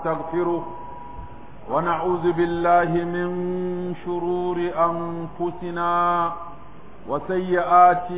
ونستغفره ونعوذ بالله من شرور أنفسنا وسيئات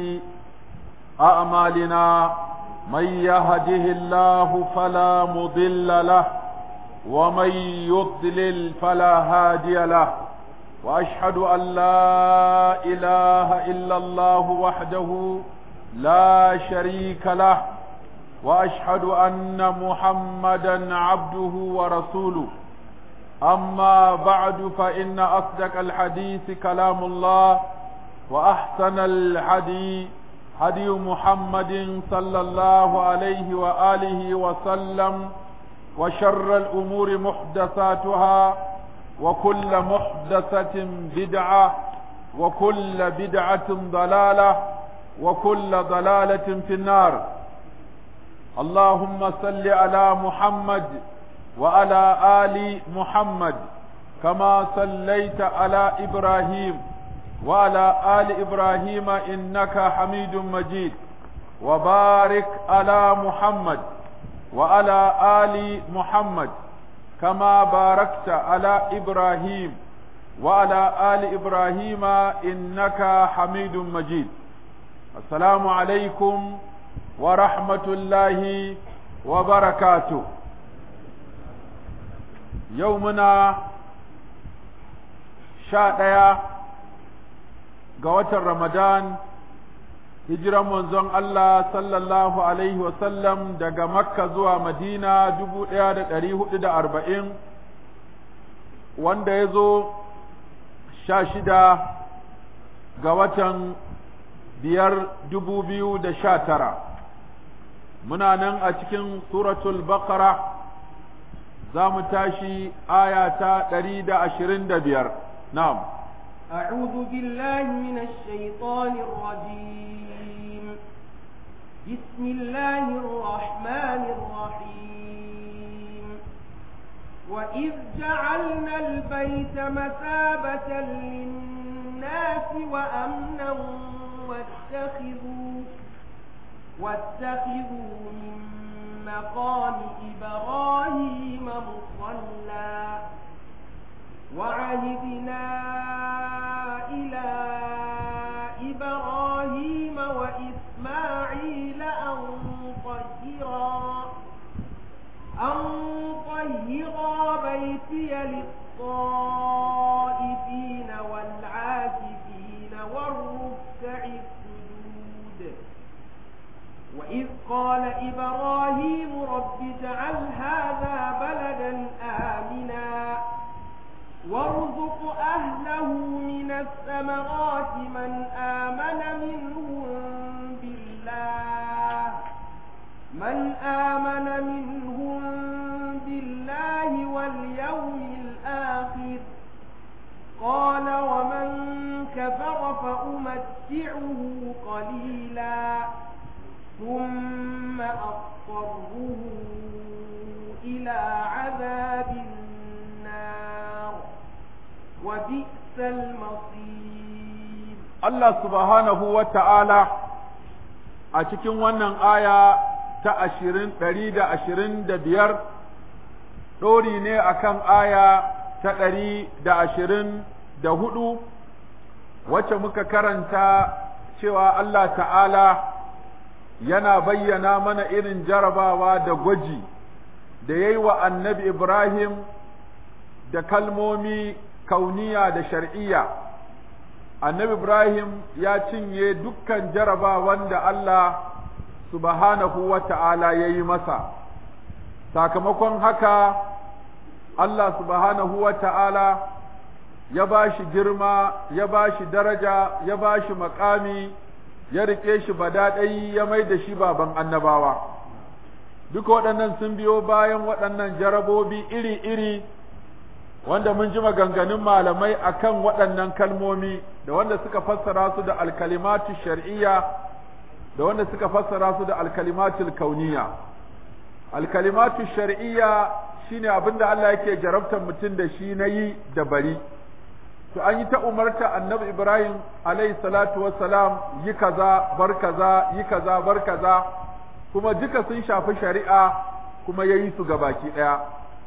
أعمالنا من يهده الله فلا مضل له ومن يضلل فلا هادي له واشهد ان لا اله الا الله وحده لا شريك له واشهد ان محمدا عبده ورسوله اما بعد فان اصدق الحديث كلام الله واحسن الحديث هدي محمد صلى الله عليه واله وسلم وشر الامور محدثاتها وكل محدثة بدعة وكل بدعة ضلالة وكل ضلالة في النار اللهم صل على محمد وعلى آل محمد كما صليت على إبراهيم وعلى آل إبراهيم إنك حميد مجيد وبارك على محمد وعلى آل محمد كما باركت على إبراهيم وعلى آل إبراهيم إنك حميد مجيد السلام عليكم ورحمة الله وبركاته يومنا شاء قوة رمضان hijiran manzon Allah sallallahu Alaihi wasallam daga Makka zuwa Madina dubu ɗaya da ɗari hudu da arba'in wanda ya zo sha shida ga watan biyar dubu biyu da sha tara muna nan a cikin suratul baqara za mu tashi aya ta ɗari da ashirin da biyar na'am أعوذ بالله من الشيطان الرجيم بسم الله الرحمن الرحيم وإذ جعلنا البيت مثابة للناس وأمنا واتخذوا واتخذوا من مقام إبراهيم مصلى وعهدنا إلى إبراهيم وإسماعيل أن طهرا أن طهرا بيتي للطائفين والعاكفين والركع السجود وإذ قال إبراهيم رب اجعل هذا بلدا آمنا وارزق أهله من الثمرات من آمن منهم بالله من آمن منهم بالله واليوم الآخر قال ومن كفر فأمتعه قليلا ثم أضطره إلى عذاب النار وبئس المصير الله سبحانه وتعالى a cikin wannan aya ta ashirin ɗari da ashirin da biyar ɗori ne akan aya ta ɗari da ashirin da hudu wacce muka karanta cewa Allah ta'ala yana bayyana mana irin jarabawa da gwaji da ya yi wa annabi Ibrahim da kalmomi kauniya da shar'iyya annabi Ibrahim ya cinye dukkan jarabawan da Allah subhanahu wa ta'ala ya yi masa sakamakon haka Allah subhanahu wa ta'ala ya ba shi girma ya ba shi daraja ya ba shi makami ya riƙe shi badaɗai ya mai da shi baban annabawa duka waɗannan sun biyo bayan waɗannan jarabobi iri-iri wanda mun ji maganganun malamai akan waɗannan kalmomi da wanda suka fassara su da alkalimatu shar'iyya da wanda suka fassara su da alkalimatul kauniya alkalimatu shar'iyya shine abinda Allah yake jarabtar mutum da shi na yi da bari to an yi ta umarta annabi Ibrahim alayhi salatu wassalam yi kaza bar kaza yi kaza bar kaza kuma duka sun shafi shari'a kuma yayi su gabaki daya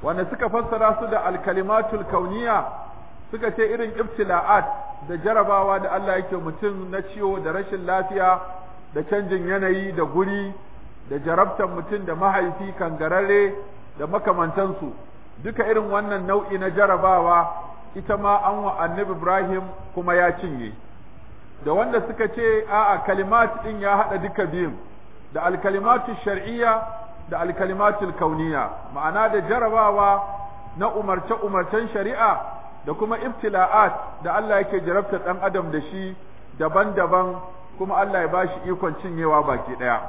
wanda suka fassara su da alkalimatul kauniya suka ce irin ibtila'at da jarabawa da Allah yake mutum na ciwo da rashin lafiya da canjin yanayi da guri da jarabtar mutum da mahaifi kangararre da makamantansu duka irin wannan nau'i na jarabawa ita ma an wa annabi Ibrahim kuma ya cinye da wanda suka ce a'a kalimat din ya hada duka biyun da alkalimatu shar'iyya da alkalimatul kauniya ma'ana da jarabawa na umarce umarcen shari'a da kuma ibtila'at da Allah yake jarabta dan adam da shi daban-daban kuma Allah ya bashi ikon cinyewa baki daya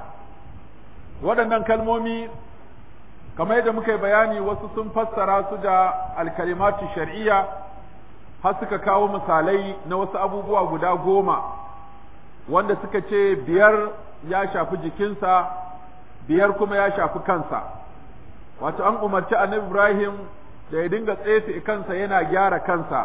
waɗannan kalmomi kamar yadda muka yi bayani wasu sun fassara su da alkalimatu shar'iyya har suka kawo misalai na wasu abubuwa guda goma wanda suka ce biyar ya shafi jikinsa biyar kuma ya shafi kansa wato an umarci annabi Ibrahim da ya dinga tsefe kansa yana gyara kansa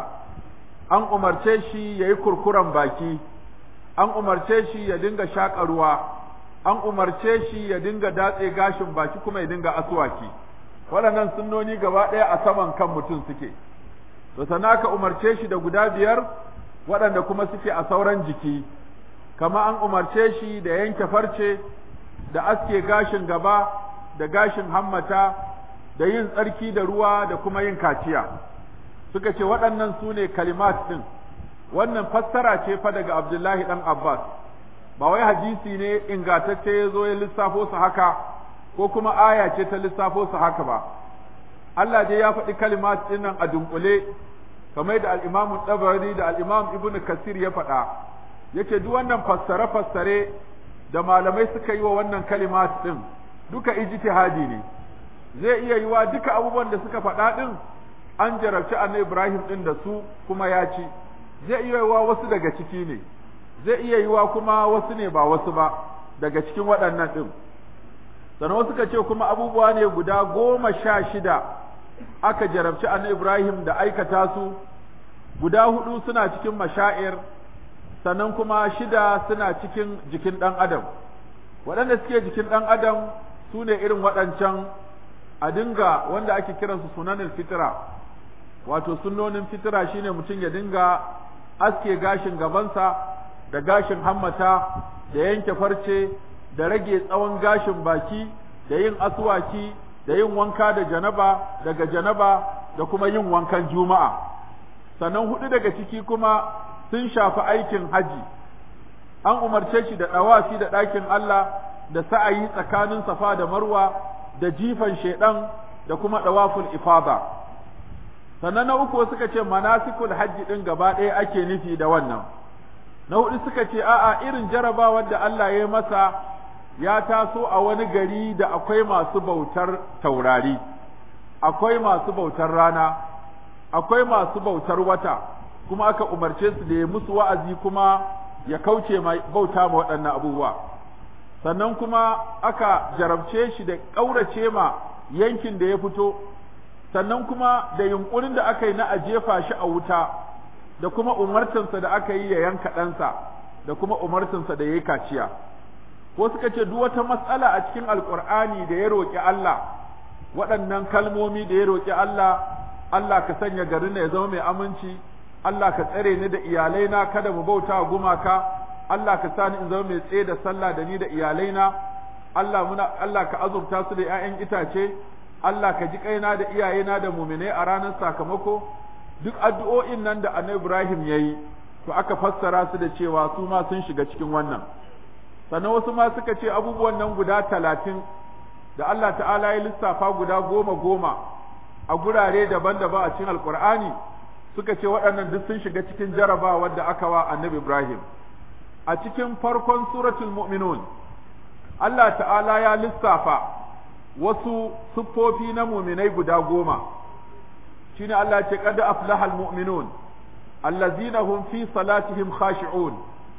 an umarce shi ya yi kurkuren baki an umarce shi ya dinga shaƙa ruwa an umarce shi ya dinga datse gashin baki kuma ya dinga aswaki waɗannan sunnoni gaba ɗaya a saman kan mutum suke to sannan aka umarce shi da guda biyar waɗanda kuma suke a sauran jiki kama an umarce shi da yanke farce da aske gashin gaba da gashin hammata da yin tsarki da ruwa da kuma yin kaciya suka ce waɗannan su ne kalimat ɗin wannan fassara ce fa daga abdullahi ɗan abbas ba wai hadisi ne ingantacce ya zo ya lissafo su haka ko kuma aya ce ta lissafo su haka ba Allah dai ya faɗi kalimat ɗin nan a dunkule kamar da al-Imam Tabari da al-Imam Ibn Kasir ya faɗa yace duk wannan fassare fassare da malamai suka yi wa wannan kalimat ɗin duka ijtihadi ne zai iya yiwa duka abubuwan da suka faɗa ɗin an jarabci annabi Ibrahim ɗin da su kuma ya ci zai iya yiwa wasu daga ciki ne zai iya yiwa kuma wasu ne ba wasu ba daga cikin waɗannan ɗin sannan wasu ka ce kuma abubuwa ne guda goma sha shida aka jarabci annabi Ibrahim da aikata su guda hudu suna cikin mashair sannan kuma shida suna cikin jikin ɗan adam waɗanda suke jikin ɗan adam su ne irin waɗancan a dinga wanda ake kiransu sunanin fitira wato sunnonin fitira shine mutum ya dinga aske gashin gabansa da gashin hammata da yanke farce da rage tsawon gashin baki da yin aswaki da yin wanka da janaba daga janaba da kuma yin wankan juma'a sannan hudu daga ciki kuma sun shafi aikin haji an umarce shi da ɗawafi da ɗakin Allah da sa'ayi tsakanin safa da marwa da jifan shedan da kuma ɗawaful ifada sannan na uku suka ce manasikul hajji ɗin gaba ɗaya ake nufi da wannan na hudu suka ce a'a irin jarabawar da Allah ya yi masa ya taso a wani gari da akwai masu bautar taurari akwai masu bautar rana akwai masu bautar wata kuma aka umarce su da ya musu wa'azi kuma ya kauce mai bauta ma waɗannan abubuwa sannan kuma aka jarabce shi da ƙaurace ma yankin da ya fito sannan kuma da yunkurin da aka yi na a jefa shi a wuta da kuma umartinsa da aka yi ya yanka ɗansa da kuma umartinsa da ya yi kaciya ko suka ce duk wata matsala a cikin alkur'ani da ya roƙi Allah waɗannan kalmomi da ya roƙi Allah Allah ka sanya garin ya zama mai aminci Allah ka tsare ni da iyalaina kada mu bauta gumaka Allah ka sani in zama mai tsaye da sallah da ni da iyalaina Allah muna Allah ka azurta su da ƴaƴan itace Allah ka ji kaina da iyayena da muminai a ranar sakamako duk addu'o'in nan da Annabi Ibrahim yayi to aka fassara su da cewa su ma sun shiga cikin wannan sannan wasu ma suka ce abubuwan nan guda talatin da Allah ta'ala ya lissafa guda goma goma a gurare daban-daban a cikin alkur'ani suka ce waɗannan duk sun shiga cikin jarabawar da aka wa annabi ibrahim a cikin farkon suratul mu'minun Allah ta'ala ya lissafa wasu siffofi na muminai guda goma shine Allah ce qad aflahal mu'minun allazina hum fi salatihim khashi'un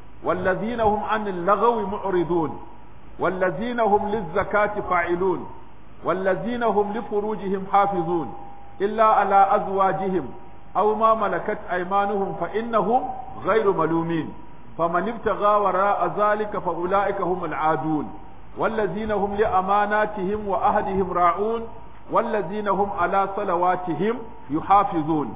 والذين هم عن اللغو معرضون والذين هم للزكاة فاعلون والذين هم لفروجهم حافظون إلا على أزواجهم أو ما ملكت أيمانهم فإنهم غير ملومين فمن ابتغى وراء ذلك فأولئك هم العادون والذين هم لأماناتهم وأهدهم راعون wallazina hum ala salawatihim yuhafizun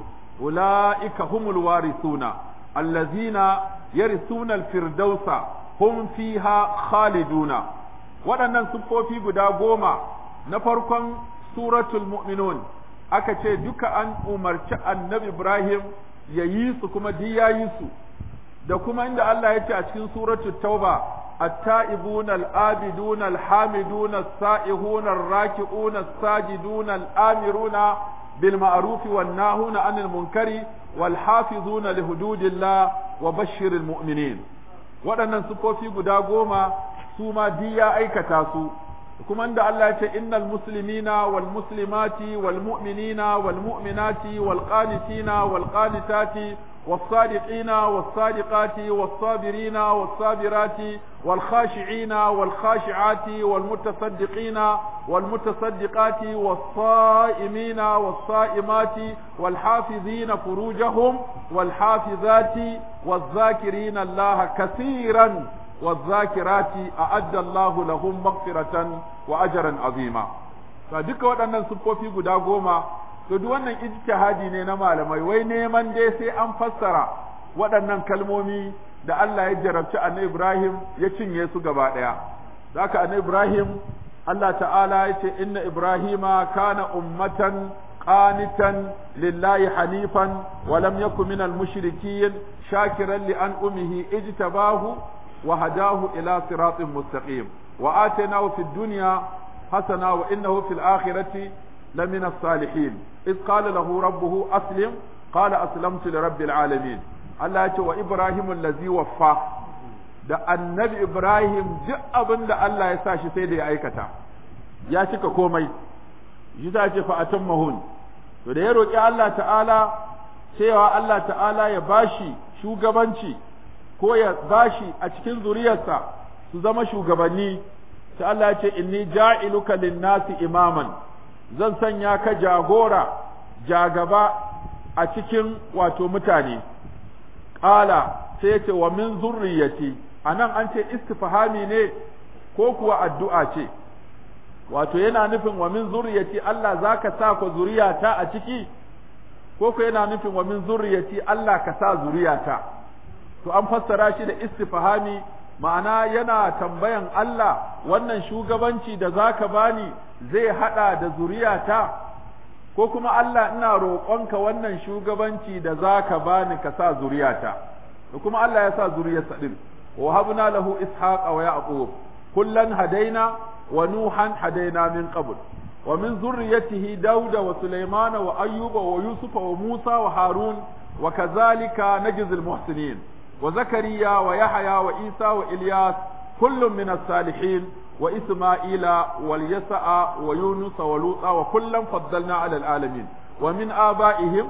ulaika humul warithuna allazina yarithuna al-firdausa hum fiha khaliduna waɗannan siffofi guda goma na farkon suratul mu'minun aka ce duka an umarci annabi Ibrahim ya yi su kuma duk ya yi su da kuma inda Allah ya ce a cikin suratul tauba التائبون الآبدون الحامدون السائحون الراكعون الساجدون الآمرون بالمعروف والناهون عن المنكر والحافظون لحدود الله وبشر المؤمنين waɗannan sufofi guda goma su ma diya aikata su kuma da Allah ya ce innal muslimina wal muslimati wal mu'minina wal mu'minati wal qanitina wal qanitati والصادقين والصادقات والصابرين والصابرات والخاشعين والخاشعات والمتصدقين والمتصدقات والصائمين والصائمات والحافظين فروجهم والحافظات والذاكرين الله كثيرا والذاكرات أعد الله لهم مغفرة وأجرا عظيما فدك waɗannan siffofi guda goma to duk wannan ijtihadi ne na malamai wai neman dai sai an fassara waɗannan kalmomi da Allah ya jarabci annabi Ibrahim ya cinye su gaba ɗaya zaka annabi Ibrahim Allah ta'ala ya ce inna Ibrahima kana ummatan qanitan lillahi hanifan wa lam yakun minal mushrikin shakiran li an umihi ijtabahu wa hadahu ila siratin mustaqim wa atainahu fid dunya hasana wa innahu fil akhirati لمن الصالحين إذ قال له ربه أسلم قال أسلمت لرب العالمين الله يقول وإبراهيم الذي وفى da annabi Ibrahim duk abin da Allah ya sa shi sai da ya aikata ya cika komai shi ta ce fa mahun to da ya roƙi Allah ta'ala cewa Allah ta'ala ya bashi shugabanci ko ya bashi a cikin zuriyarsa su zama shugabanni sai Allah ya ce inni ja'iluka lin-nasi imaman zan sanya ka jagora jagaba a cikin wato mutane ƙala sai ya ce wa min zurriyati a nan an ce istifhami ne ko kuwa addu'a ce wato yana nufin wa min zurriyati Allah za ka sa ku zuriyata a ciki ko ku yana nufin wa min zurriyati Allah ka sa zuriyata to an fassara shi da istifhami ma'ana yana tambayan Allah wannan shugabanci da zaka bani zai hada da zuriyata ko kuma Allah ina roƙonka wannan shugabanci da zaka bani ka sa zuriyata da kuma Allah ya sa zuriyarsa din wa habna lahu ishaqa wa yaqub kullan hadaina wa nuhan hadaina min qabl wa min zurriyatihi dauda wa sulaymana wa ayyuba wa yusufa wa musa wa harun wa kazalika najzil muhsinin وزكريا ويحيى وعيسى وإلياس كل من الصالحين وإسماعيل واليسع ويونس ولوطا وكلا فضلنا على العالمين ومن آبائهم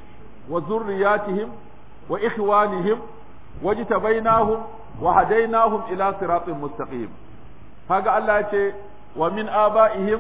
وذرياتهم وإخوانهم واجتبيناهم وهديناهم إلى صراط مستقيم هذا الله يقول ومن آبائهم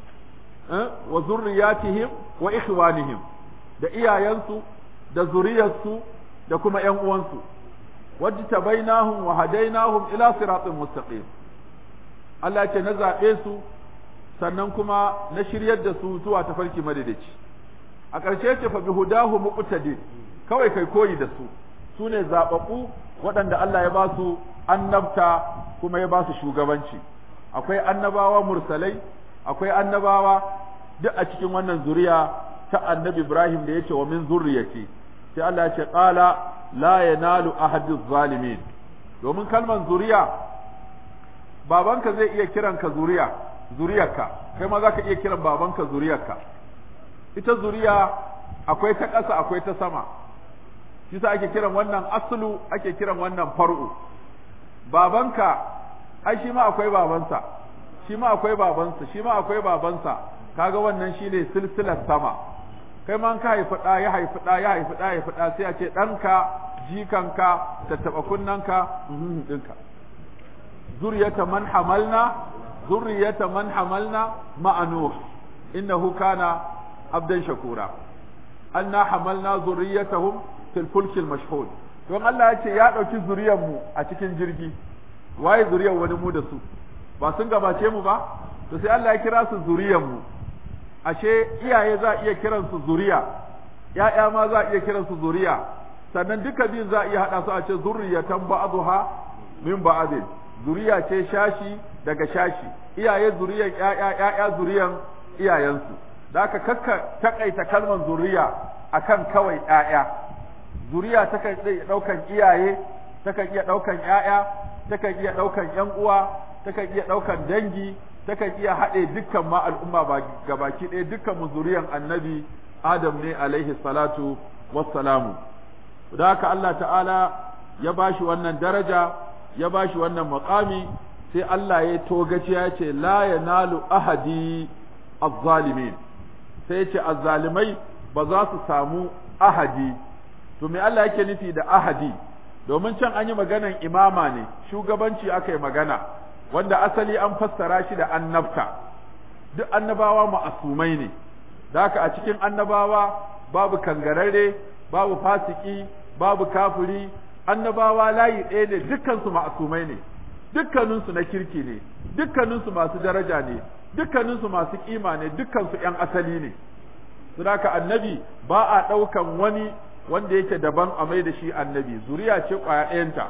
وذرياتهم وإخوانهم da iyayensu da zuriyarsu da kuma ƴan uwansu wajtabainahum wa hadainahum ila siratin mustaqim Allah ce na zaɓe su sannan kuma na shiryar da su zuwa tafarki madadaci a ƙarshe ce fa bihudahu muqtadi kawai kai koyi da su su ne zaɓaɓɓu waɗanda Allah ya ba su annabta kuma ya ba su shugabanci akwai annabawa mursalai akwai annabawa duk a cikin wannan zuriya ta annabi Ibrahim da yace wa min zurriyati sai Allah ya ce qala la yanalu ahadu zalimin domin kalman zuriya babanka zai iya kiran ka zuriya zuriyarka kai ma zaka iya kiran babanka zuriyarka ita zuriya akwai ta ƙasa akwai ta sama shi sa ake kiran wannan aslu ake kiran wannan far'u babanka ai shi ma akwai babansa shi ma akwai babansa shi ma akwai babansa kaga wannan shine silsilar sama kai ma ka haifi ɗa ya haifi ɗa ya haifi ɗa ya haifi ɗa sai a ce ɗanka jikanka tattaɓa kunnanka ɗinka zuriyata man hamalna zuriyata man hamalna ma'a nuh innahu kana abdan shakura anna hamalna zuriyatahum fil fulki al mashhud don Allah ya ce ya ɗauki zuriyar mu a cikin jirgi waye zuriyar wani mu da su ba sun gabace mu ba to sai Allah ya kira su zuriyar mu ashe iyaye za a iya kiransu zuriya ‘ya'ya ma za a iya kiransu zuriya sannan duka biyun za a iya haɗa su a ce zurriyatan ba'dha min ba'din zuriya ce shashi daga shashi iyaye zuriyan ‘ya'ya ‘ya'ya zuriyan iyayensu da aka kakka takaita kalmar zuriya akan kawai ‘ya'ya zuriya takan iya ɗaukan iyaye takan iya ɗaukan ‘ya'ya takan iya ɗaukan ‘yan uwa takan iya ɗaukan dangi takan iya haɗe dukkan ma al'umma ba gabaki ɗaya dukkan mu zuriyan annabi Adam ne alaihi salatu wassalamu da haka Allah ta'ala ya bashi wannan daraja ya bashi wannan maqami sai Allah ya togaci ya ce la yanalu ahadi az-zalimin sai ya ce azzalimai ba za su samu ahadi to me Allah yake nufi da ahadi domin can an yi maganan imama ne shugabanci aka yi magana wanda asali an fassara shi da annabta duk annabawa ma'asumai ne da haka a cikin annabawa babu kangararre babu fasiki babu kafiri annabawa layi ɗaya ne dukkansu ma'asumai ne dukkaninsu na kirki ne dukkaninsu masu daraja ne dukkaninsu masu kima ne dukkansu ‘yan asali ne su haka annabi ba a ɗaukan wani wanda yake daban a mai da shi annabi zuriya ce ƙwaya ɗayanta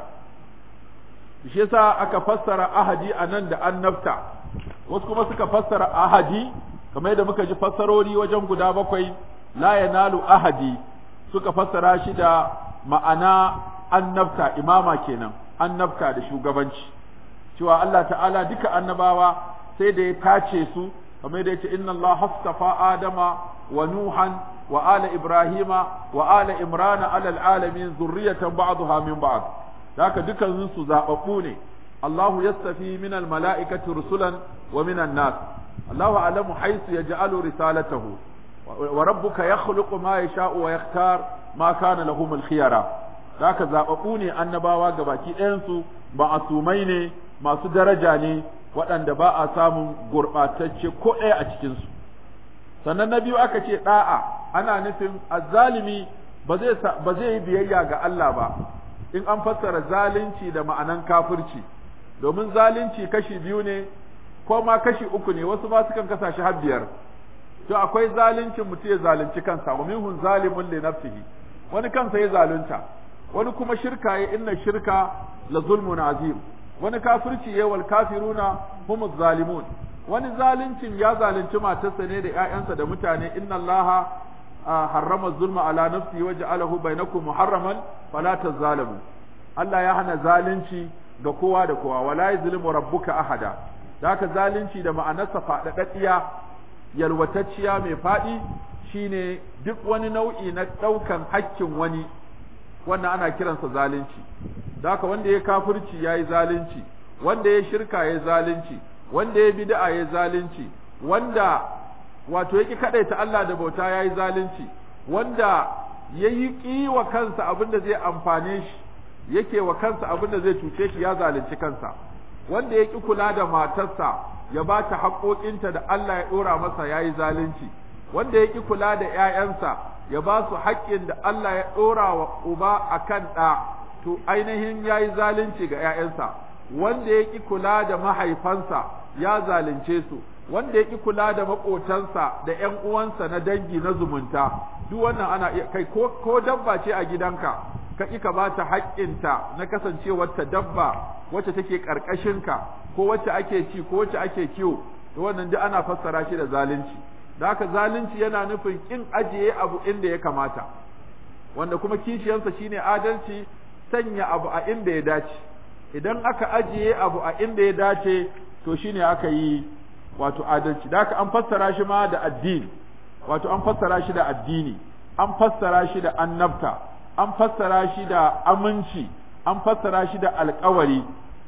shi yasa aka fassara ahadi a nan da annabta wasu kuma suka fassara ahadi kamar yadda muka ji fassarori wajen guda bakwai la yanalu ahadi suka fassara shi da ma'ana annabta imama kenan annabta da shugabanci cewa Allah ta'ala duka annabawa sai da ya tace su kamar yadda yace inna Allah hastafa adama wa nuhan wa ala ibrahima wa ala imrana ala alamin zurriyatan ba'daha min ba'd haka dukan su zababbu ne Allahu yastafi min al-mala'ikati rusulan wa min an-nas Allahu a'lamu haythu yaj'alu risalatahu wa rabbuka yakhluqu ma yasha'u wa yakhtar ma kana lahum al-khiyara haka zababbu ne annabawa gabaki ɗayan su ma'asumai ne masu daraja ne waɗanda ba a samun gurɓatacce ko ɗaya a cikin su sannan na biyu aka ce da'a ana nufin azzalimi ba zai ba zai yi biyayya ga Allah ba in an fassara zalunci da ma'anan kafirci domin zalunci kashi biyu ne ko ma kashi uku ne wasu ma sukan kasa shi har biyar to akwai zaluncin mutum ya zalunci kansa wa minhum zalimun li nafsihi wani kansa ya zalunta wani kuma shirka ya inna shirka la zulmun azim wani kafirci ya wal kafiruna humuz zalimun wani zaluncin ya zalunci matarsa ne da ƴaƴansa da mutane inna allaha harrama zulma ala nafsi wa ja'alahu bainakum muharraman fala tazalimu Allah ya hana zalunci ga kowa da kowa wala yuzlimu rabbuka ahada da haka zalunci da ma'anarsa faɗaɗɗiya yalwatacciya mai faɗi shine duk wani nau'i na ɗaukan hakkin wani wannan ana kiransa zalunci da haka wanda ya kafirci ya yi zalunci wanda ya shirka ya zalunci wanda ya bid'a ya zalunci wanda wato yake kadaita Allah da bauta yayi zalunci wanda yayi ki wa kansa abin da zai amfane shi yake wa kansa abin da zai cuce shi ya zalunci kansa wanda ya ki kula da matarsa ya ba ta haƙoƙinta da Allah ya ɗora masa yayi zalunci wanda ya ki kula da ƴaƴansa ya ba su haƙƙin da Allah ya ɗora wa uba akan ɗa to ainihin yayi zalunci ga ƴaƴansa wanda ya ki kula da mahaifansa ya zalunce su wanda ya ki kula da maƙotansa da ƴan uwansa na dangi na zumunta duk wannan ana iya kai ko ko dabba ce a gidanka ka ƙi ka ba ta haƙƙinta na kasancewar ta dabba wacce take ƙarƙashinka ko wacce ake ci ko wacce ake kiwo to wannan duk ana fassara shi da zalunci da haka zalunci yana nufin ƙin ajiye abu inda ya kamata wanda kuma kishiyansa shine adalci sanya abu a inda ya dace idan aka ajiye abu a inda ya dace to shine aka yi wato adalci da haka an fassara shi ma da addini wato an fassara shi da addini an fassara shi da annabta an fassara shi da aminci an fassara shi da alkawari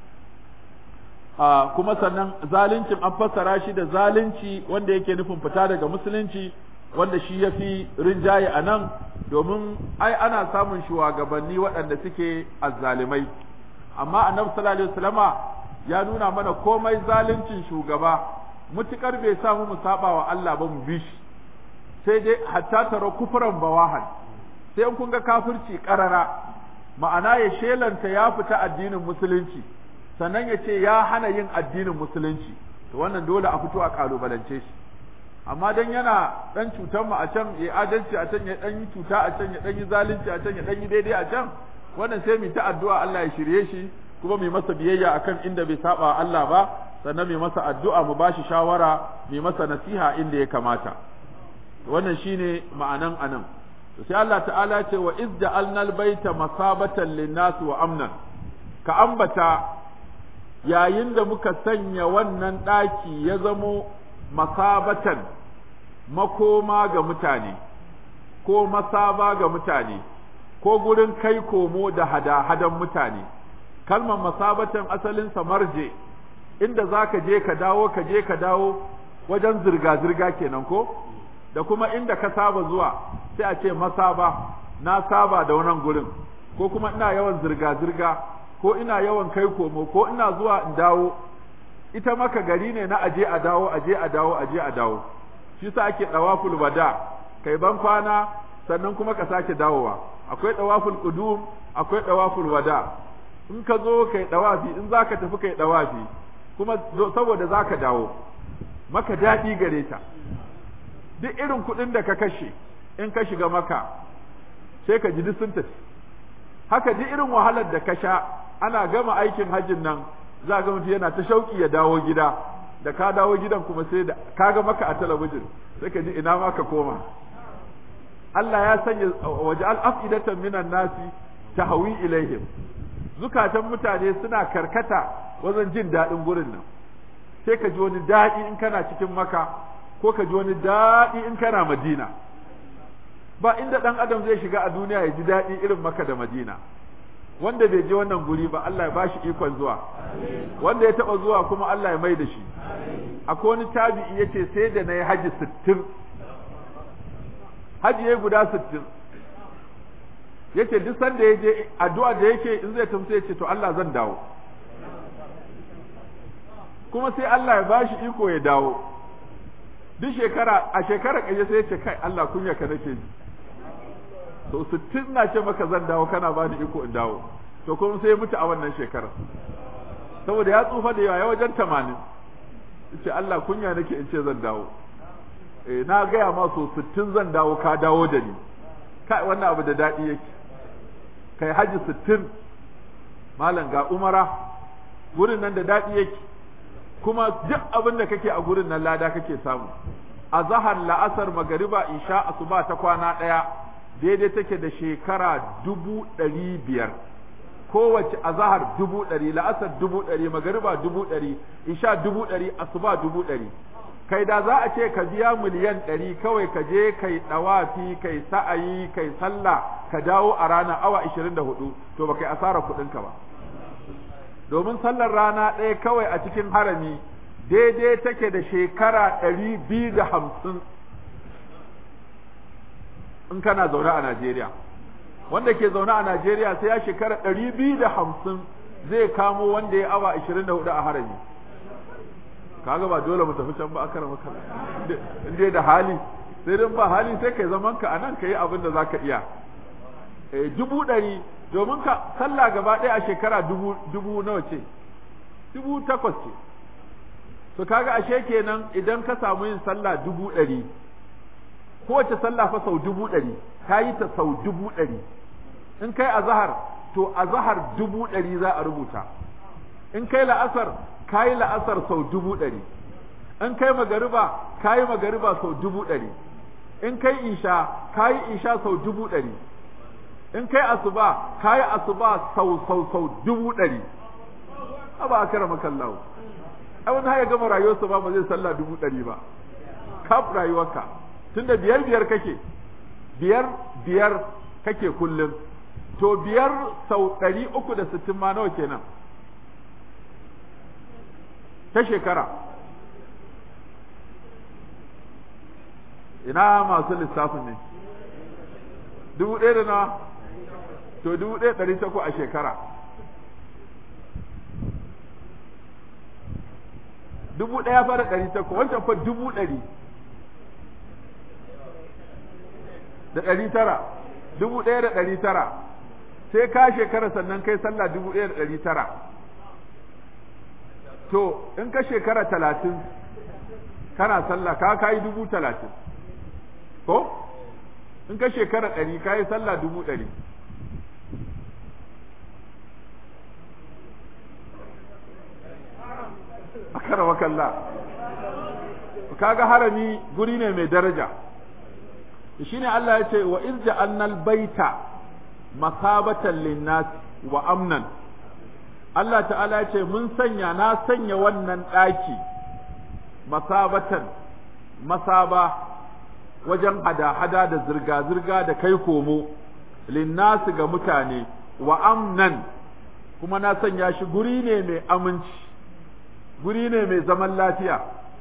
kuma sannan zaluncin an fassara shi da zalunci wanda yake nufin fita daga musulunci wanda shi ya fi rinjaye a nan domin ai ana samun shugabanni waɗanda suke azzalimai amma annabi sallallahu alaihi wasallama ya nuna mana komai zaluncin shugaba mutukar bai samu mu saba wa Allah ba mu bi shi sai dai hatta tara kufuran bawahan sai in kun ga kafirci karara ma'ana ya shelanta ya fita addinin musulunci sannan ya ce ya hana yin addinin musulunci to wannan dole a fito a kalubalance shi amma dan yana dan cutar mu a can ya adalci a can ya dan yi cuta a can ya dan yi zalunci a can ya dan yi daidai a can wannan sai mu ta addu'a Allah ya shirye shi kuma mu masa biyayya akan inda bai saba Allah ba sannan mu masa addu'a mu bashi shawara mu masa nasiha inda ya kamata wannan shine ma'anan anan to sai Allah ta'ala ce wa iz ja'alna al-baita masabatan lin-nas wa amnan ka ambata yayin da muka sanya wannan daki ya zamo masabatan makoma ga mutane ko masaba ga mutane ko gurin kai komo da hada-hadan mutane kalmar masabatan asalin marje inda za ka je ka dawo ka je ka dawo wajen zirga-zirga kenan ko da kuma inda ka saba zuwa sai a ce masaba na saba da wannan gurin ko kuma ina yawan zirga-zirga ko ina yawan kai komo ko ina zuwa in dawo ita maka gari ne na aje a dawo aje a dawo aje a dawo shi sa ake dawaful wada kai ban kwana sannan kuma ka sake dawowa akwai dawaful qudum akwai dawaful wada in ka zo kai dawafi in zaka tafi kai dawafi kuma saboda zaka dawo maka daɗi gare ta duk irin kuɗin da ka kashe in ka shiga maka sai ka ji duk sun tafi haka ji irin wahalar da ka sha ana gama aikin hajjin nan za ga mutum yana ta shauki ya dawo gida da ka dawo gidan kuma sai da ka ga maka a talabijin sai ka ji ina ma ka koma Allah ya sanya waje al'afidatan minan nasi tahwi ilaihim zukatan mutane suna karkata wajen jin daɗin gurin nan sai ka ji wani daɗi in kana cikin maka ko ka ji wani daɗi in kana madina ba inda ɗan adam zai shiga a duniya ya ji daɗi irin maka da madina wanda bai je wannan guri ba Allah ya ba shi ikon zuwa wanda ya taɓa zuwa kuma Allah ya mai da shi akwai wani tabi'i ya ce sai da na yi haji sittin haji ya guda sittin ya ce duk sanda ya je addu'a da yake in zai tafi sai ya ce to Allah zan dawo kuma sai Allah ya ba shi iko ya dawo duk shekara a shekara kaje sai ya ce kai Allah kunya ka nake ji to sittin na ce maka zan dawo kana ba ni iko in dawo to kuma sai ya mutu a wannan shekarar saboda ya tsufa da yawa wajen tamanin ce Allah kunya nake in ce zan dawo eh na gaya ma so sittin zan dawo ka dawo da ni kai wannan abu da daɗi yake kai haji sittin malam ga umara gurin nan da daɗi yake kuma duk abin da kake a gurin nan lada kake samu a zahar la'asar magariba isha asuba ta kwana ɗaya daidai take da shekara dubu ɗari biyar kowace azahar dubu ɗari la'asar dubu ɗari magariba dubu ɗari isha dubu ɗari asuba dubu ɗari kai da za a ce ka biya miliyan ɗari kawai ka je kai ɗawafi kai sa'ayi kai sallah ka dawo a rana awa ishirin da hudu to ba kai asara kuɗinka ba domin sallar rana ɗaya kawai a cikin harami daidai take da shekara ɗari biyu da hamsin in kana zaune a Najeriya wanda ke zaune a Najeriya sai ya shekara ɗari biyu da hamsin zai kamo wanda ya awa ashirin da hudu a harami kaga ba dole mu tafi can ba akara maka in dai da hali sai dan ba hali sai kai zaman ka anan kai abin da zaka iya eh dubu ɗari domin ka sallah gaba ɗaya a shekara dubu dubu nawa ce dubu takwas ce to kaga ashe kenan idan ka samu yin sallah dubu ɗari kowace sallah fa sau dubu ɗari ka yi ta sau dubu ɗari in kai azahar to azahar dubu ɗari za a rubuta in kai la'asar ka yi la'asar sau dubu ɗari in kai magariba ka yi magariba sau dubu ɗari in kai isha ka yi isha sau dubu ɗari in kai asuba ka yi asuba sau sau sau dubu ɗari ba a kara makallahu ai wani haya gama rayuwarsa ba ba zai sallah dubu ɗari ba kaf rayuwarka tunda biyar biyar kake biyar biyar kake kullum to biyar sau ɗari uku da sittin ma nawa kenan ta shekara ina masu lissafin ne dubu ɗaya da na to dubu ɗaya ɗari takwa a shekara dubu ɗaya fara ɗari takwa wancan fa dubu ɗari da ɗari tara dubu ɗaya da ɗari tara sai ka shekara sannan kai sallah dubu ɗaya da ɗari tara to in ka shekara talatin kana sallah ka kayi dubu talatin ko in ka shekara ɗari kayi sallah dubu ɗari a karawa kalla kaga harami guri ne mai daraja shine Allah ya ce wa irja annal baita masabatan linnas wa amnan Allah ta'ala ya ce mun sanya na sanya wannan ɗaki masabatan masaba wajen hada-hada da zirga-zirga da kai komo linnasi ga mutane wa amnan kuma na sanya shi guri ne mai aminci guri ne mai zaman lafiya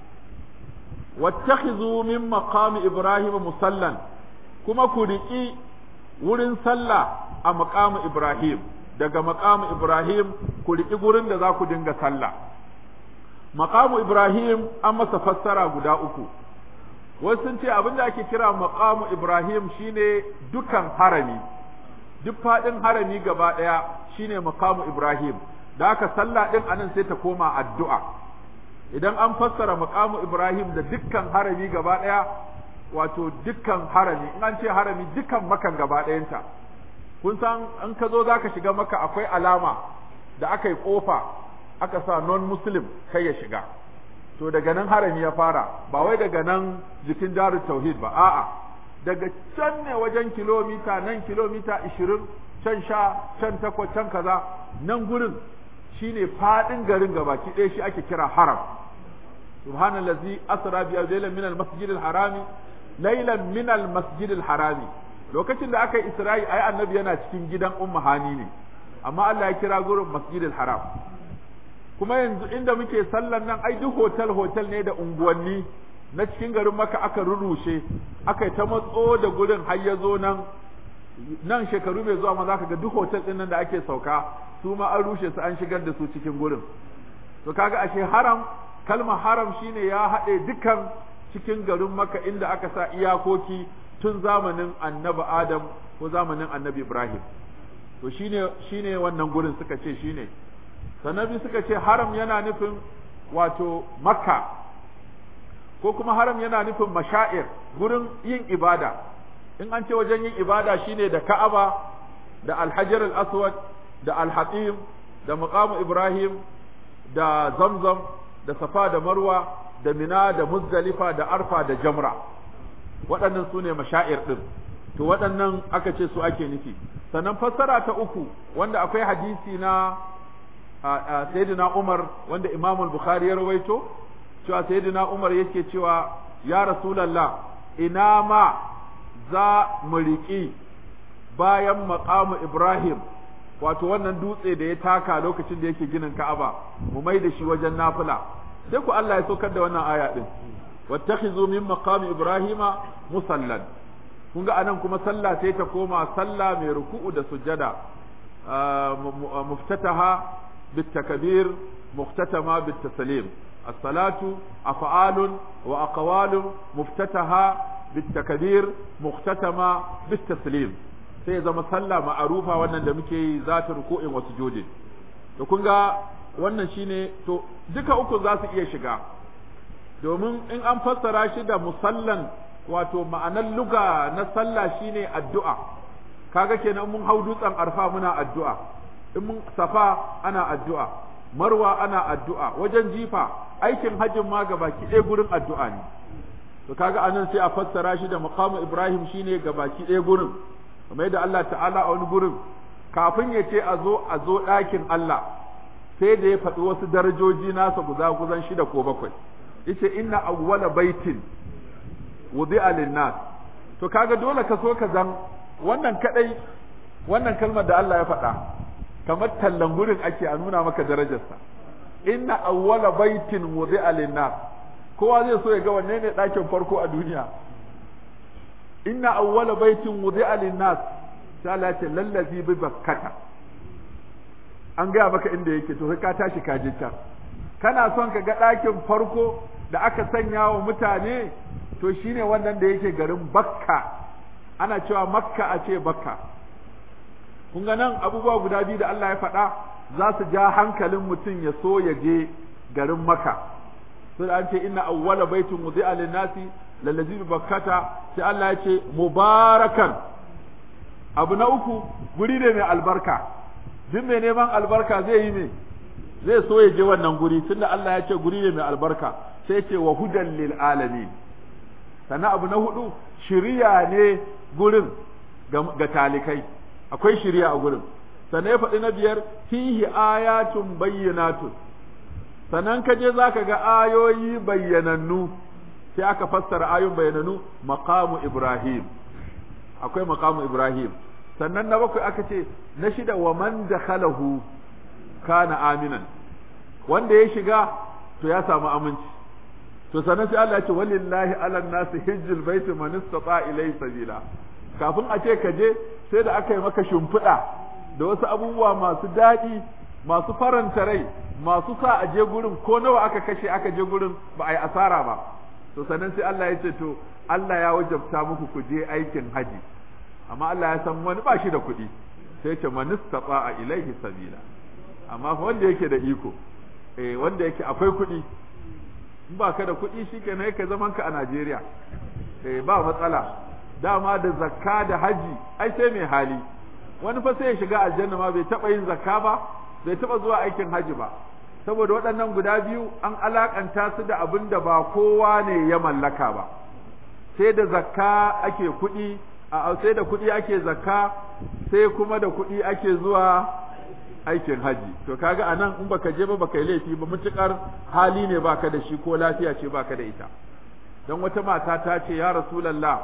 wattakhizu min maqami ibrahim musallan kuma ku riƙi wurin sallah a maqamu ibrahim daga maqamu ibrahim ku riƙi gurin da za ku dinga sallah maqamu ibrahim an masa fassara guda uku wasu sun ce abin da ake kira maqamu ibrahim shine dukan harami duk faɗin harami gaba ɗaya shine maqamu ibrahim da aka sallah ɗin anan sai ta koma addu'a idan an fassara maqamu ibrahim da dukkan harami gaba ɗaya wato dukkan harami in an ce harami dukkan makan gaba ɗayanta kun san in ka zo zaka shiga maka akwai alama da aka yi kofa aka sa non muslim kai ya shiga to daga nan harami ya fara ba wai daga nan jikin darul tauhid ba a'a daga can ne wajen kilomita nan kilomita 20 can sha can takwas can kaza nan gurin shine fadin garin gabaki ɗaya shi ake kira haram subhanallazi asra bi laylan min al-masjid al-harami laylan min al-masjid al-harami lokacin da aka yi isra'i ai annabi yana cikin gidan ummu hani ne amma Allah ya kira gurin masjid al-haram kuma yanzu inda muke sallan nan ai duk hotel hotel ne da unguwanni na cikin garin maka aka rurrushe aka yi ta matso da gurin har ya zo nan nan shekaru mai zuwa ma za ka ga duk hotel ɗin nan da ake sauka su ma an rushe su an shigar da su cikin gurin to kaga ashe haram kalmar haram shine ya haɗe dukan cikin garin maka inda aka sa iyakoki tun zamanin annabi adam ko zamanin annabi ibrahim to shine shine wannan gurin suka ce shine sannan suka ce haram yana nufin wato makka ko kuma haram yana nufin mashair gurin yin ibada in an ce wajen yin ibada shine da ka'aba da alhajar al-aswad da alhatim da maqamu ibrahim da zamzam da safa da marwa da mina da muzdalifa da arfa da jamra waɗannan su ne mashair ɗin to waɗannan aka ce su ake nufi sannan fassara ta uku wanda akwai hadisi na sayyidina Umar wanda Imam al-Bukhari ya rawaito cewa sayyidina Umar yake cewa ya Rasulullah ina ma za mu riƙi bayan maqamu Ibrahim wato wannan dutse da ya taka lokacin da yake ginin Ka'aba mu mai da shi wajen nafila sai ku Allah ya saukar da wannan aya din wattakhizu min maqami Ibrahima musallan kun ga anan kuma sallah sai ta koma sallah mai ruku'u da sujjada muftataha بالتكبير مختتمة بالتسليم الصلاة أفعال وأقوال مفتتحة بالتكبير مختتمة بالتسليم sai zama sallah ma'arufa wannan da muke yi za ta ruku'in wa sujudin to kun ga wannan shine to duka uku za su iya shiga domin in an fassara shi da musallan wato ma'anar luga na sallah shine addu'a kaga kenan mun hau dutsen arfa muna addu'a in mun safa ana addu'a marwa ana addu'a wajen jifa aikin hajjin ma ga baki ɗaya gurin addu'a ne to kaga anan sai a fassara shi da maqamu ibrahim shine ga baki ɗaya gurin kamar yadda Allah ta'ala a wani gurin kafin ya ce a zo a zo ɗakin Allah sai da ya faɗi wasu darajoji nasa guza guzan shida ko bakwai yace inna awwala baitin wudi'a lin-nas to kaga dole ka so ka zan wannan kadai wannan kalmar da Allah ya faɗa kamar tallan gurin ake a nuna maka darajarsa inna awwala baitin wudi'a lin-nas kowa zai so ya ga wanne ne ɗakin farko a duniya inna awwala baitin wudi'a lin-nas sai Allah ya ce lallazi bi bakkata an gaya maka inda yake to sai ka tashi ka je can kana son ka ga ɗakin farko da aka sanya wa mutane to shine wannan da yake garin bakka ana cewa makka a ce bakka kun ga nan abubuwa guda biyu da Allah ya faɗa za su ja hankalin mutum ya so ya je garin maka sai an ce inna awwala baitin wudi'a lin-nasi lallazi bi bakkata sai Allah ya ce mubarakan abu na uku guri ne mai albarka duk mai neman albarka zai yi me zai so ya je wannan guri tunda Allah ya ce guri ne mai albarka sai ce wa hudan lil alamin sannan abu na hudu shiriya ne gurin ga talikai akwai shiriya a gurin sannan ya faɗi na biyar fihi ayatun bayyinatun sannan ka je zaka ga ayoyi bayyanannu sai aka fassara ayoyin bayyanannu maqamu ibrahim akwai maqamu ibrahim sannan na bakwai aka ce na shida wa man dakhalahu kana aminan wanda ya shiga to ya samu aminci to sannan sai Allah ya ce walillahi ala nasi hijjul baiti man istata ilayhi sabila kafin a ce ka je sai da aka yi maka shimfiɗa da wasu abubuwa masu daɗi masu faranta rai masu sa a je gurin ko nawa aka kashe aka je gurin ba a yi asara ba to sannan sai Allah ya ce to Allah ya wajabta muku ku je aikin haji amma Allah ya san wani ba shi da kuɗi sai ce man istata ilayhi sabila amma fa wanda yake da iko eh wanda yake akwai kuɗi in ba ka da kuɗi shikenan ka zaman ka a Najeriya eh ba matsala dama da zakka da haji ai sai mai hali wani fa sai ya shiga aljanna ma bai taba yin zakka ba bai taba zuwa aikin haji ba saboda waɗannan guda biyu an alakanta su da abin da ba kowa ne ya mallaka ba sai da zakka ake kuɗi a sai da kuɗi ake zakka sai kuma da kuɗi ake zuwa aikin haji to kaga anan in baka je ba baka yi laifi ba mutukar hali ne baka da shi ko lafiya ce baka da ita dan wata mata ta ce ya rasulullah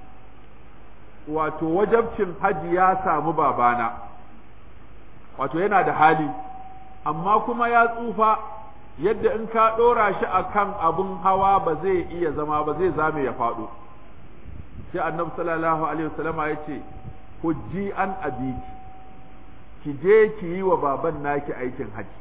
wato wajabcin haji ya samu babana wato yana da hali amma kuma ya tsufa yadda in ka ɗora shi a kan abin hawa ba zai iya zama ba zai zame ya faɗo sai annabi sallallahu alaihi wasallama ya ce hujji an abiki ki je ki yi wa baban naki aikin haji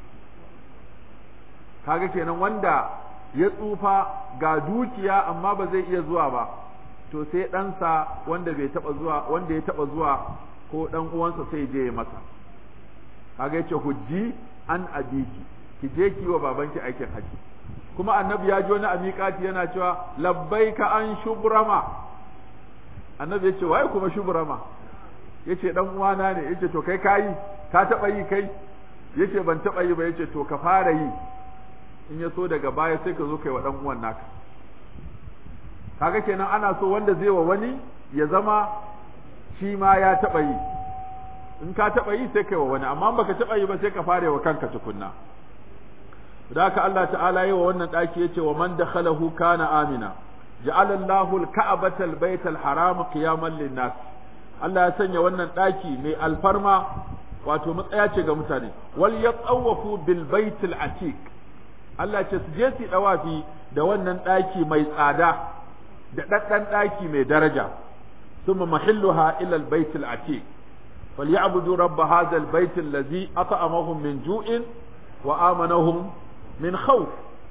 kaga kenan wanda ya tsufa ga dukiya amma ba zai iya zuwa ba to sai ɗansa wanda bai taɓa zuwa wanda ya taɓa zuwa ko ɗan uwansa sai je ya masa kaga yace hujji an abiki ki je ki wa babanki aikin haji kuma annabi ya ji wani amikati yana cewa labbaika an shubrama annabi yace waye kuma shubrama yace dan uwana ne yace to kai kayi ka taɓa yi kai yace ban taɓa yi ba yace to ka fara yi in ya so daga baya sai ka zo kai wa dan uwan naka kaga kenan ana so wanda zai wa wani ya zama shi ma ya taɓa yi in ka taɓa yi sai kai wa wani amma baka taɓa yi ba sai ka fare wa kanka tukunna da haka Allah ta'ala yi wa wannan ɗaki yace wa man dakhalahu kana amina ja'ala Allahu al-ka'bata al-bayta al-haram qiyaman lin-nas Allah ya sanya wannan ɗaki mai alfarma wato matsaya ce ga mutane wal yatawafu bil baitil atiq Allah ce su je su dawafi da wannan ɗaki mai tsada da ɗaɗɗan ɗaki mai daraja ثم محلها إلى البيت العتيق فليعبدوا رب هذا البيت الذي أطعمهم من جوع وآمنهم من خوف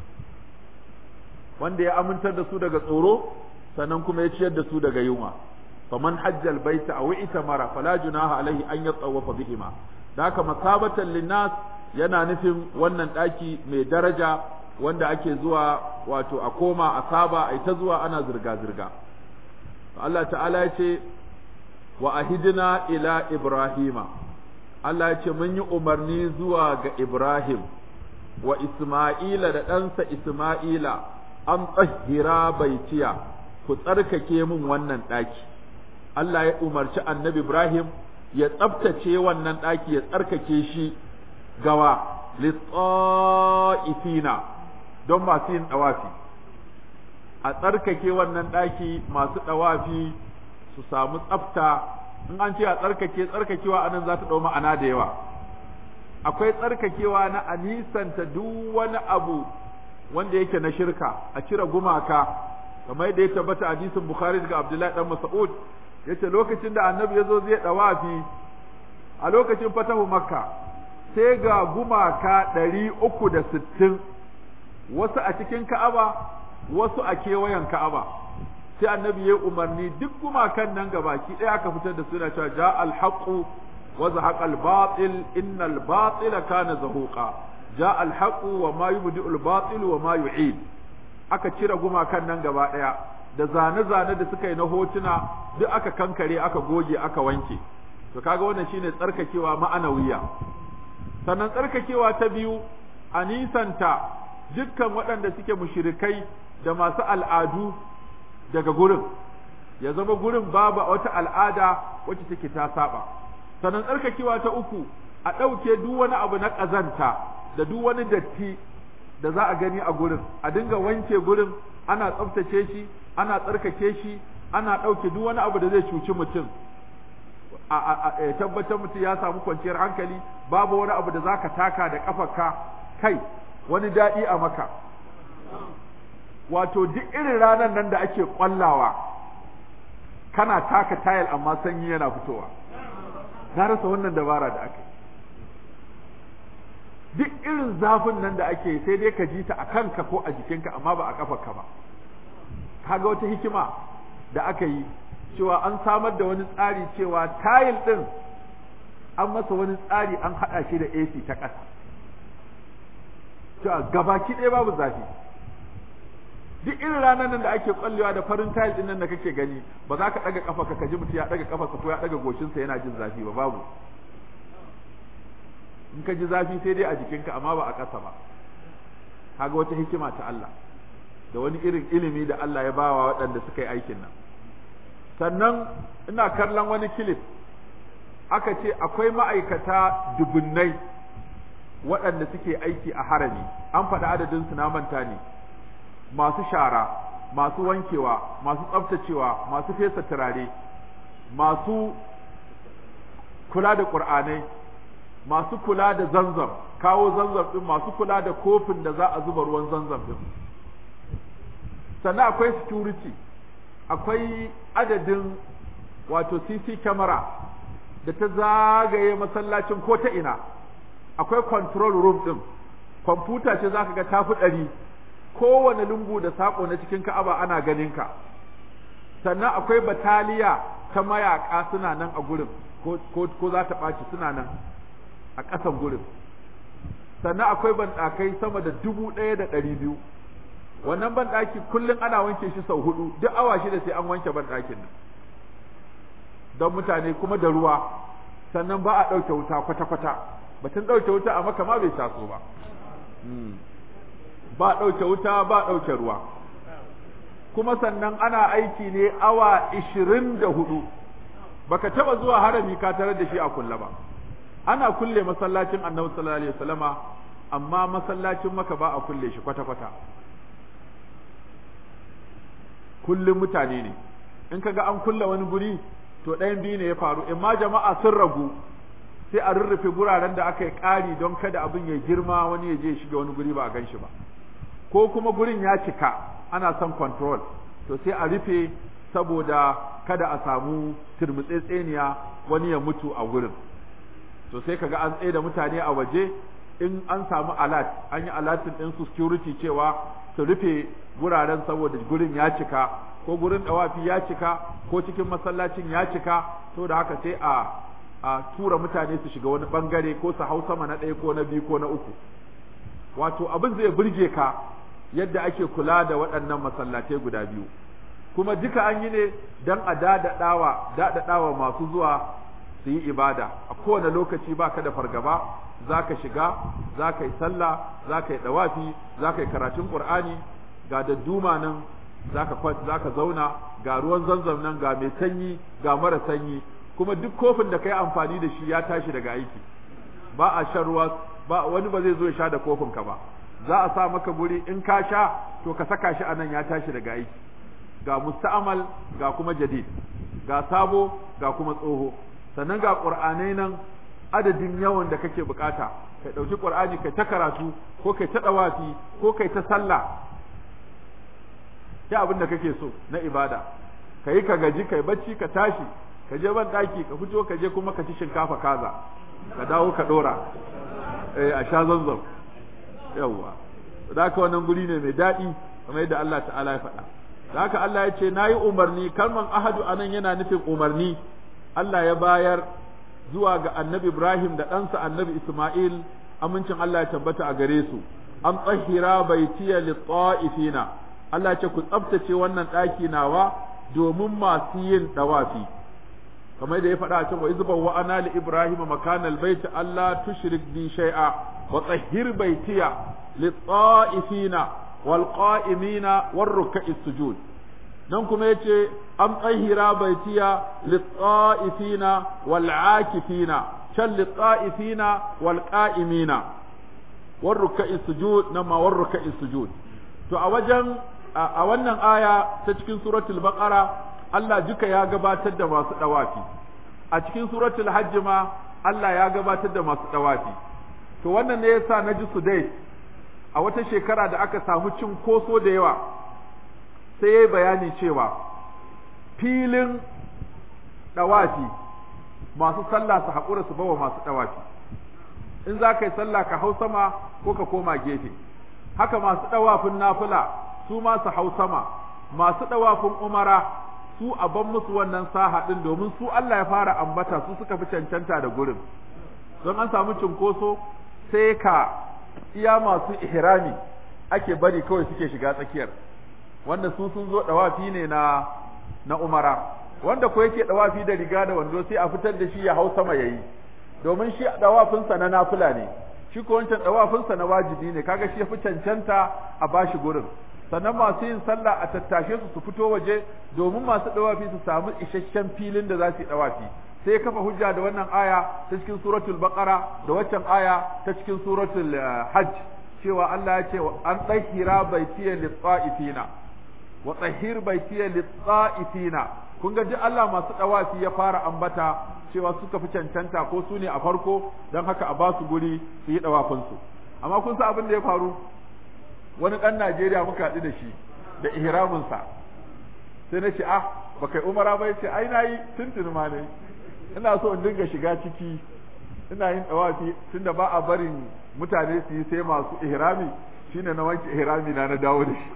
wanda ya amintar da su daga tsoro sannan kuma ya ciyar da su daga yunwa faman hajjal baita aw itamara fala junaha alaihi an yatawafa bihima da haka masabatan linnas yana nufin wannan daki mai daraja wanda ake zuwa wato a koma a saba a ta zuwa ana zirga zirga Allah ta'ala ya ce wa ahidina ila ibrahima Allah ya ce mun yi umarni zuwa ga Ibrahim wa Isma'ila da ɗansa Isma'ila an tsahira baitiya ku tsarkake min wannan ɗaki Allah ya umarci annabi Ibrahim ya tsabtace wannan ɗaki ya tsarkake shi gawa litsa'ifina don masu yin ɗawafi a tsarkake wannan ɗaki masu ɗawafi su samu tsafta in an ce a tsarkake tsarkakewa anan za ta ɗau ma'ana da yawa akwai tsarkakewa na a nisanta duk wani abu wanda yake na shirka a cire gumaka kamar da ya tabbata hadisin bukhari daga abdullahi dan mas'ud yace lokacin da annabi yazo zai dawafi a lokacin fatahu makka sai ga gumaka ɗari uku da sittin wasu a cikin ka'aba wasu a kewayen ka'aba sai annabi ya umarni duk gumakan nan gabaki ɗaya aka fitar da suna cewa ja al-haqu wa zahaqa al-batil innal batila kana zahuqa ja alhaqu wa ma yubdi'ul batil wa ma yu'id aka cire gumakan nan gaba daya da zane-zane da suka yi na hotuna duk aka kankare aka goge aka wanke to kaga wannan shine tsarkakewa ma'anawiya sannan tsarkakewa ta biyu a nisanta dukkan waɗanda suke mushrikai da masu al'adu daga gurin ya zama gurin babu wata al'ada wacce take ta saba sannan tsarkakewa ta uku a ɗauke duk wani abu na ƙazanta da duk wani datti da za a gani a gurin a dinga wanke gurin ana tsaftace shi ana tsarkake shi ana ɗauke duk wani abu da zai cuci mutum a tabbatar mutum ya samu kwanciyar hankali babu wani abu da za ka taka da ƙafarka kai wani daɗi a maka wato duk irin ranar nan da ake ƙwallawa kana taka tayil amma sanyi yana fitowa na rasa wannan dabara da aka duk irin zafin nan da ake sai dai ka ji ta a kanka ko a jikinka amma ba a kafarka ba kaga wata hikima da aka yi cewa an samar da wani tsari cewa tayil din an masa wani tsari an haɗa shi da AC ta ƙasa cewa gabaki ɗaya babu zafi duk irin ranar nan da ake kwallewa da farin tayil din nan da kake gani ba za ka ɗaga ƙafa ka ji mutum ya ɗaga ƙafarsa ko ya ɗaga goshinsa yana jin zafi ba babu in ka ji zafi sai dai a jikinka amma ba a ƙasa ba kaga wata hikima ta Allah da wani irin ilimi da Allah ya bawa waɗanda suka yi aikin nan sannan ina kallon wani kilif aka ce akwai ma'aikata dubunnai waɗanda suke aiki a harami an faɗi adadin su na manta ne masu shara masu wankewa masu tsaftacewa masu fesa turare masu kula da ƙur'anai masu kula da zanzam kawo zanzam din masu kula da kofin da za a zuba ruwan zanzam din sannan akwai security akwai adadin wato CC camera da ta zagaye masallacin ko ta ina akwai control room din kwamfuta ce zaka ga tafi ɗari kowane lungu da sako na cikin ka'aba ana ganin ka sannan akwai bataliya ta mayaka suna nan a gurin ko za ta ɓaci suna nan a ƙasan gurin sannan akwai banɗakai sama da dubu ɗaya da ɗari biyu wannan banɗaki kullum ana wanke shi sau hudu duk awa shida sai an wanke banɗakin nan don mutane kuma da ruwa sannan ba a ɗauke wuta kwata-kwata batun ɗauke wuta a maka ma bai taso ba ba ɗauke wuta ba ɗauke ruwa kuma sannan ana aiki ne awa ishirin da hudu baka taɓa zuwa harami ka tarar da shi a kulle ba ana kulle masallacin annabi sallallahu alaihi wasallama amma masallacin maka ba a kulle shi kwata-kwata kullum mutane ne in kaga an kulle wani guri to ɗayan biyu ne ya faru in ma jama'a sun ragu sai a rurrufe guraren da aka yi ƙari don kada abin ya girma wani ya je ya shiga wani guri ba a gan shi ba ko kuma gurin ya cika ana son control to sai a rufe saboda kada a samu turmutsetseniya wani ya mutu a gurin to sai kaga an tsaye da mutane a waje in an samu alat an yi alatin ɗin su security cewa su rufe guraren saboda gurin ya cika ko gurin dawafi ya cika ko cikin masallacin ya cika to da haka sai a a tura mutane su shiga wani bangare ko su hau sama na ɗaya ko na biyu ko na uku wato abin zai burge ka yadda ake kula da waɗannan masallatai guda biyu kuma duka an yi ne don a daɗaɗawa daɗaɗawa masu zuwa su yi ibada a kowane lokaci ba ka da fargaba za ka shiga za ka yi sallah za ka yi ɗawafi za ka yi karatun ƙur'ani ga dadduma nan za ka zauna ga ruwan zanzam nan ga mai sanyi ga mara sanyi kuma duk kofin da ka yi amfani da shi ya tashi daga aiki ba a shan ruwa ba wani ba zai zo ya sha da kofin ka ba za a sa maka guri in ka sha to ka saka shi anan ya tashi daga aiki ga musta'amal ga kuma jadid ga sabo ga kuma tsoho sannan ga qur'anai nan adadin yawan da kake bukata kai dauki qur'ani kai ta karatu ko kai ta dawafi ko kai ta sallah ya abin da kake so na ibada kai ka gaji kai bacci ka tashi ka je ban daki ka fito ka je kuma ka ci shinkafa kaza ka dawo ka dora eh a sha zanzam yawa da haka wannan guri ne mai daɗi kamar yadda Allah ta'ala ya faɗa da haka Allah ya ce nayi umarni kalman ahadu anan yana nufin umarni Allah ya bayar zuwa ga annabi Ibrahim da ɗansa annabi Ismail amincin Allah ya tabbata a gare su an tsahira baitiya lit-ta'ifina Allah ya ce ku tsaftace wannan ɗaki nawa domin masu yin dawafi kamar da ya faɗa a cewa izban wa ana li ibrahim makanal bait Allah tushrik bi shay'a wa tsahhir baitiya lit-ta'ifina wal qa'imina war ruk'is sujud nan kuma yace am tsahira baitiya lit-ta'ifina wal 'akifina can lit-ta'ifina wal qa'imina war ruk'is sujud nan ma war ruk'is sujud to a wajen a wannan aya ta cikin suratul baqara Allah duka ya gabatar da masu dawafi a cikin suratul hajj ma Allah ya gabatar da masu dawafi to wannan ne yasa naji su dai a wata shekara da aka samu cin koso da yawa sai yayi bayani cewa filin dawafi masu sallah su haƙura su bawa masu dawafi in za ka yi sallah ka hau sama ko ka koma gefe haka masu dawafin nafila su ma su hau sama masu dawafin umara su a ban musu wannan saha din domin su Allah ya fara ambata su suka fi cancanta da gurin don an samu cinkoso sai ka iya masu ihrami ake bari kawai suke shiga tsakiyar wanda su sun zo dawafi ne na na umara wanda ko yake dawafi da riga da wando sai a fitar da shi ya hau sama yayi domin shi dawafinsa na nafila ne shi ko wancan dawafinsa na wajibi ne kaga shi ya fi cancanta a bashi gurin sannan masu yin sallah a tattashe su su fito waje domin masu dawafi su samu isasshen filin da za su yi dawafi sai kafa hujja da wannan aya ta cikin suratul baqara da waccan aya ta cikin suratul hajj cewa Allah ya ce an tsahira baitiya lit-ta'ifina wa tsahir baitiya lit-ta'ifina kun ga ji Allah masu dawafi ya fara ambata cewa suka fi cancanta ko su ne a farko don haka a ba su guri su yi dawafinsu amma kun san abin da ya faru wani ɗan Najeriya muka haɗu da shi da ihraminsa sai na ce ah ba kai umara ba ce ai na yi tuntuni ma ne ina so in dinga shiga ciki ina yin ɗawafi tunda ba a barin mutane su yi sai masu ihrami shine na wanke ihrami na na dawo da shi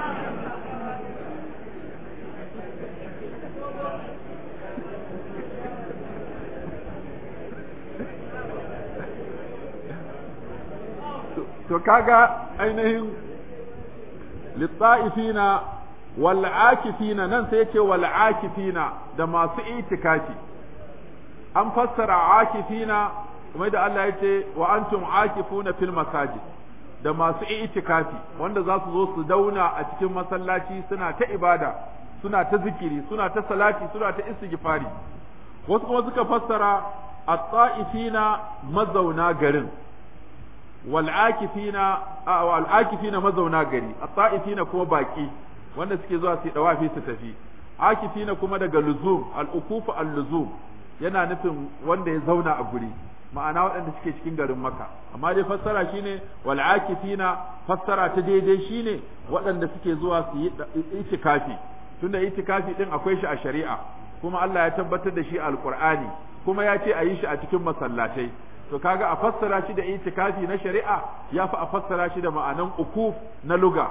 to kaga ainihin litsa'ifina wal akifina nan sai yace wal akifina da masu itikafi an fassara akifina kuma da Allah yace wa antum akifuna fil masajid da masu itikafi wanda za su zo su dauna a cikin masallaci suna ta ibada suna ta zikiri suna ta salati suna ta istighfari wasu kuma suka fassara at-ta'ifina mazauna garin wal'akifina wal'akifina mazauna gari at-ta'ifina kuma baki wanda suke zuwa su dawafi su tafi akifina kuma daga luzum al-ukufu al-luzum yana nufin wanda ya zauna a guri ma'ana waɗanda suke cikin garin maka amma dai fassara shine wal'akifina fassara ta daidai shine waɗanda suke zuwa su yi itikafi tunda itikafi din akwai shi a shari'a kuma Allah ya tabbatar da shi a alqur'ani kuma ya ce a yi shi a cikin masallatai to kaga a fassara shi da itikafi na shari'a ya fi a fassara shi da ma'anan ukuf na luga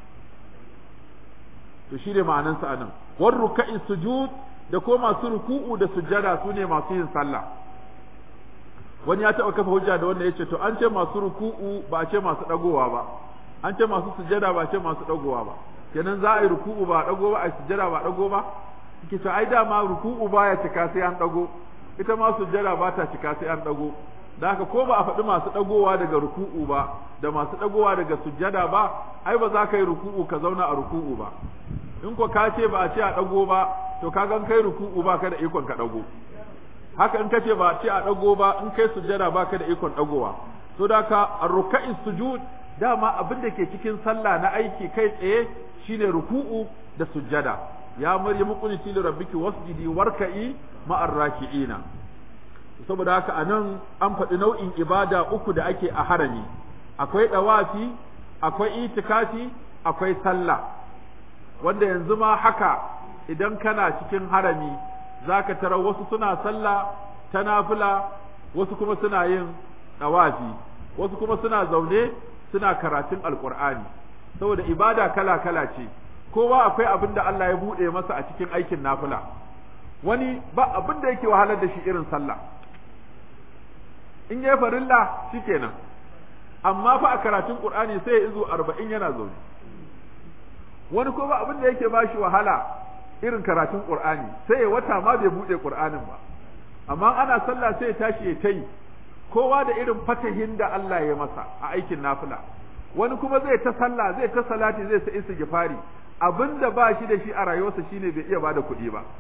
to shi ne ma'anan sa anan war ruka'i sujud da ko masu ruku'u da sujjada su ne masu yin sallah wani ya taɓa kafa hujja da wanda ya ce to an ce masu ruku'u ba a ce masu ɗagowa ba an ce masu sujjada ba a ce masu ɗagowa ba kenan za a yi ruku'u ba a ɗago ba a yi sujjada ba a ɗago ba kike to ai dama ruku'u baya cika sai an ɗago ita ma sujjada ba ta cika sai an ɗago da haka ko ba a faɗi masu ɗagowa daga ruku'u ba da masu ɗagowa daga sujjada ba ai ba za ka yi ruku'u ka zauna a ruku'u ba in ko ka ce ba a ce a ɗago ba to ka gan kai ruku'u ba ka da ikon ka ɗago haka in ka ce ba a ce a ɗago ba in kai sujjada ba ka da ikon ɗagowa to da ka ruka'i sujud dama abin da ke cikin sallah na aiki kai tsaye shine ruku'u da sujjada ya maryamu qunti li rabbiki wasjidi warka'i ma'ar raki'ina saboda haka anan an faɗi nau'in ibada uku da ake a harami akwai ɗawafi akwai itikafi akwai sallah wanda yanzu ma haka idan kana cikin harami zaka tara wasu suna sallah ta nafila wasu kuma suna yin ɗawafi wasu kuma suna zaune suna karatun alƙur'ani saboda ibada kala kala ce kowa akwai abin da Allah ya buɗe masa a cikin aikin nafila wani ba abin da yake wahalar da shi irin sallah in yi farilla shikenan amma fa a karatun qur'ani sai ya izo arba'in yana zaune wani ko ba abin da yake ba shi wahala irin karatun qur'ani sai ya wata ma bai bude qur'anin ba amma ana sallah sai ya tashi ya tayi kowa da irin fatahin da Allah ya masa a aikin nafila wani kuma zai ta sallah zai ta salati zai sa istighfari abinda ba shi da shi a rayuwarsa shine bai iya bada kuɗi ba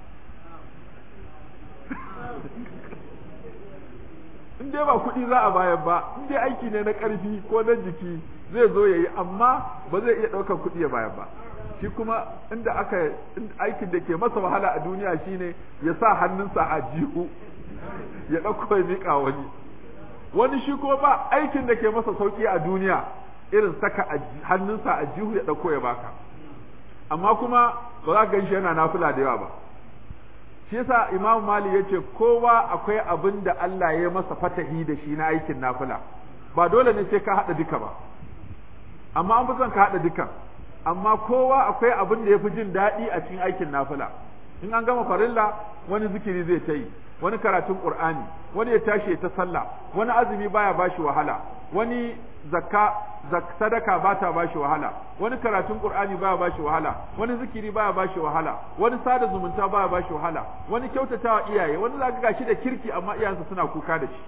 in dai ba kuɗi za a bayar ba in dai aiki ne na ƙarfi ko na jiki zai zo ya yi amma ba zai iya ɗaukar kuɗi ya bayar ba shi kuma inda aka aikin da ke masa wahala a duniya shine ya sa hannunsa a jihu ya ɗauko ya miƙa wani wani shi ko ba aikin da ke masa sauƙi a duniya irin saka hannunsa a jihu ya ɗauko ya baka amma kuma ba za ka gan shi yana nafila da yawa ba shi yasa Imam Malik yace kowa akwai abin da Allah ya masa fatahi da shi na aikin nafila ba dole ne sai ka hada duka ba amma an fi son ka hada duka amma kowa akwai abin da yafi jin daɗi a cikin aikin nafila in an gama farilla wani zikiri zai ta yi wani karatun qur'ani wani ya tashi ta sallah wani azumi baya bashi wahala wani zakka sadaka ba ta bashi wahala wani karatun qur'ani baya bashi wahala wani zikiri baya bashi wahala wani sada zumunta baya bashi wahala wani kyautatawa iyaye wani zaka gashi da kirki amma iyayensa suna kuka da shi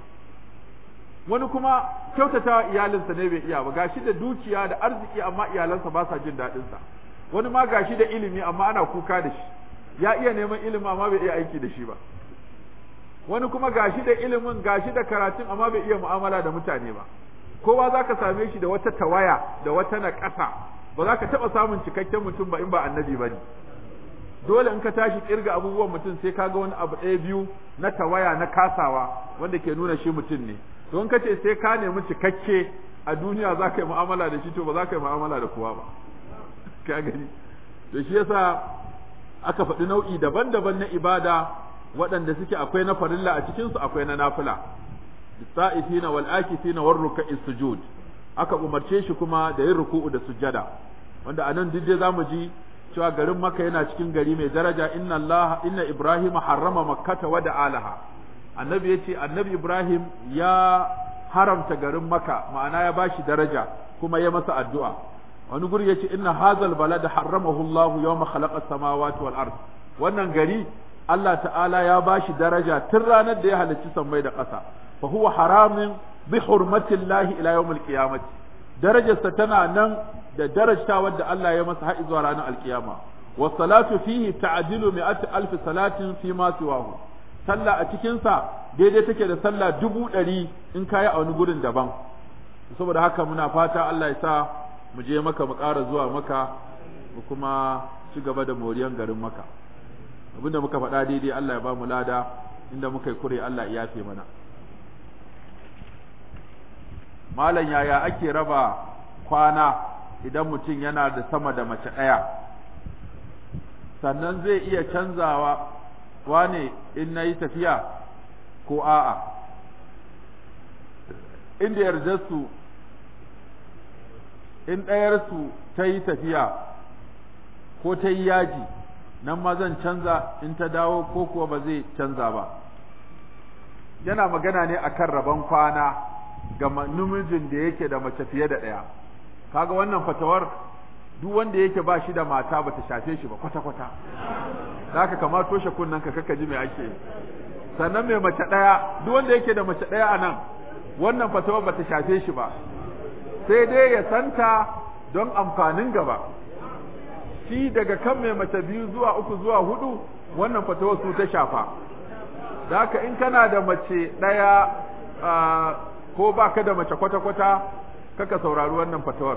wani kuma kyautatawa iyalinsa ne bai iya ba gashi da dukiya da arziki amma iyalansa ba sa jin daɗin sa wani ma gashi da ilimi amma ana kuka da shi ya iya neman ilimi amma bai iya aiki da shi ba wani kuma gashi da ilimin gashi da karatun amma bai iya mu'amala da mutane ba kowa za ka same shi da wata tawaya da wata naƙasa ba za ka taɓa samun cikakken mutum ba in ba annabi ba ne dole in ka tashi kirga abubuwan mutum sai ka ga wani abu ɗaya biyu na tawaya na kasawa wanda ke nuna shi mutum ne don ka ce sai ka nemi cikakke a duniya za ka yi mu'amala da shi to ba za ka yi mu'amala da kowa ba ka gani to shi yasa aka faɗi nau'i daban-daban na ibada waɗanda suke akwai na farilla a cikinsu akwai na nafila sa'ifina wal akifina war ruk'i sujud aka umarce shi kuma da yin ruku'u da sujjada wanda anan duk dai zamu ji cewa garin Makka yana cikin gari mai daraja inna Allah inna Ibrahim harrama makkata wa da'alaha annabi yace annabi Ibrahim ya haramta garin Makka ma'ana ya bashi daraja kuma ya masa addu'a wani guri yace inna hadzal balada harramahu Allah yawma khalaqa samawati wal ard wannan gari Allah ta'ala ya bashi daraja tun ranar da ya halicci sammai da ƙasa fa huwa haramin bi hurmatillahi ila yawmil qiyamati darajarsa tana nan da darajta wadda Allah ya masa har zuwa ranar alkiyama wa salatu fihi ta'dilu mi'ati alf salatin fi ma siwahu sallah a cikin sa daidai take da sallah dubu ɗari in kayi a wani gurin daban saboda haka muna fata Allah ya sa mu je maka mu ƙara zuwa maka mu kuma ci gaba da moriyan garin maka abinda muka faɗa daidai Allah ya ba mu lada inda muka yi kure Allah ya yafe mana malam yaya ake raba kwana idan mutum yana da sama da mace ɗaya sannan zai iya canzawa wane in na yi tafiya ko a'a inda yardarsu in ɗayarsu ta yi tafiya ko ta yi yaji nan ma zan canza in ta dawo ko kuwa ba zai canza ba yana magana ne akan rabon kwana ga namijin da yake da mace fiye da ɗaya kaga wannan fatawar duk wanda yake ba shi da mata ba ta shafe shi ba kwata-kwata za ka kama toshe kunnen ka kaka ji mai ake sannan mai mace ɗaya duk wanda yake da mace ɗaya a nan wannan fatawar ba ta shafe shi ba sai dai ya santa don amfanin gaba shi daga kan mai mace biyu zuwa uku zuwa hudu wannan fatawar su ta shafa da haka in kana da mace ɗaya ko ba ka da mace kwata-kwata kaka saurari wannan fatawar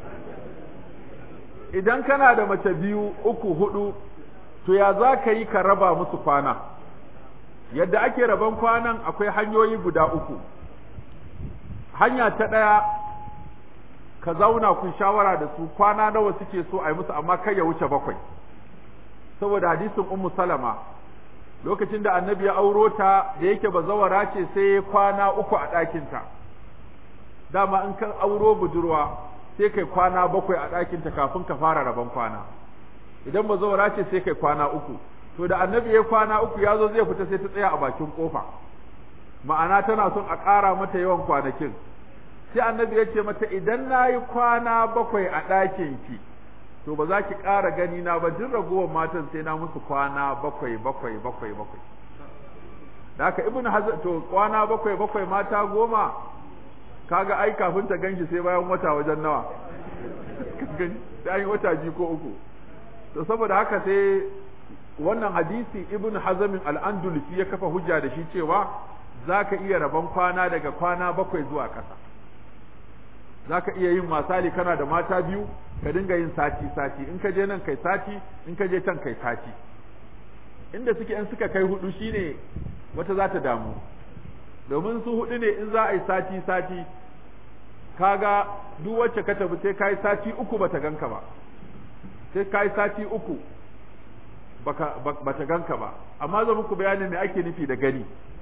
idan kana da mace biyu uku hudu to ya za ka yi ka raba musu kwana yadda ake raban kwanan akwai hanyoyi guda uku hanya ta ɗaya ka zauna kun shawara da su kwana nawa suke so a yi musu amma kai ya wuce bakwai saboda hadisin ummu salama lokacin da annabi ya auro ta da yake bazawara ce sai kwana uku a ɗakinta dama in ka auro budurwa sai kai kwana bakwai a ɗakinta kafin ka fara rabon kwana idan bazawara ce sai kai kwana uku to da annabi ya kwana uku ya zo zai fita sai ta tsaya a bakin kofa ma'ana tana son a ƙara mata yawan kwanakin sai annabi ya ce mata idan na yi kwana bakwai a ɗakin ki to ba za ki ƙara gani na ba duk ragowar matan sai na musu kwana bakwai bakwai bakwai bakwai da haka ibn hazar to kwana bakwai bakwai mata goma kaga ai kafin ta ganshi sai bayan wata wajen nawa sai an yi wata biyu ko uku to saboda haka sai wannan hadisi ibn hazamin al-andalusi ya kafa hujja da shi cewa zaka iya rabon kwana daga kwana bakwai zuwa ƙasa zaka iya yin misali kana da mata biyu ka dinga yin sati sati in ka je nan kai sati in ka je can kai sati inda suke in suka kai hudu shine wata za ta damu domin su hudu ne in za a yi sati sati kaga duk wacce ka tafi sai kai sati uku bata ganka ba sai kai sati uku baka bata ganka ba amma zan muku bayanin me ake nufi da gani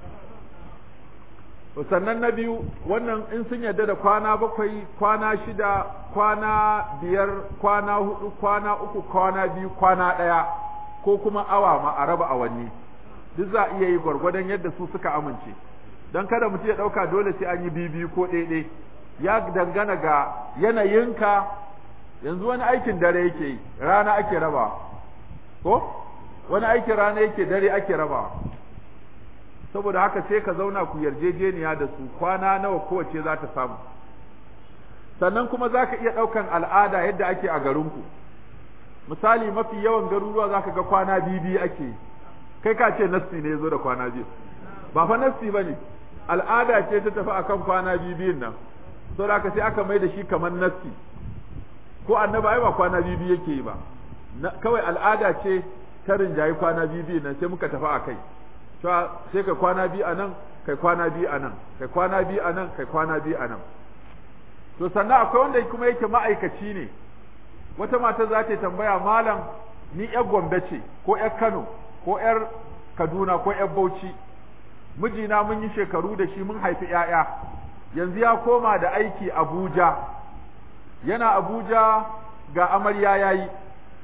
sannan na biyu wannan in sun yarda da kwana bakwai kwana shida kwana biyar kwana hudu kwana uku kwana biyu kwana ɗaya ko kuma awa ma a raba awanni duk za a iya yi gwargwadon yadda su suka amince don kada mutum ya ɗauka dole sai an yi bibi ko ɗaiɗai ya dangana ga yanayinka yanzu wani aikin dare yake yi rana ake raba ko wani aikin rana yake dare ake raba saboda haka sai ka zauna ku yarjejeniya da su kwana nawa kowace za ta samu sannan kuma za ka iya ɗaukan al'ada yadda ake a garinku misali mafi yawan garuruwa za ka ga kwana biyu ake yi kai ka ce nassi ne ya zo da kwana biyu ba fa nassi ba ne al'ada ce ta tafi akan kwana biyu biyun nan sau da sai aka mai da shi kamar nassi ko annaba ai ba kwana biyu biyu yake yi ba kawai al'ada ce ta rinjayi kwana biyu biyun nan sai muka tafi a kai sai kai kwana biyu a nan kai kwana biyu a nan kai kwana biyu a nan kai kwana biyu a nan to sannan akwai wanda kuma yake ma'aikaci ne wata mata za ta tambaya malam ni yar gombe ce ko yar kano ko yar kaduna ko yar bauchi mijina mun yi shekaru da shi mun haifi ‘ya'ya, yanzu ya koma da aiki Abuja, yana Abuja ga amarya ya yi,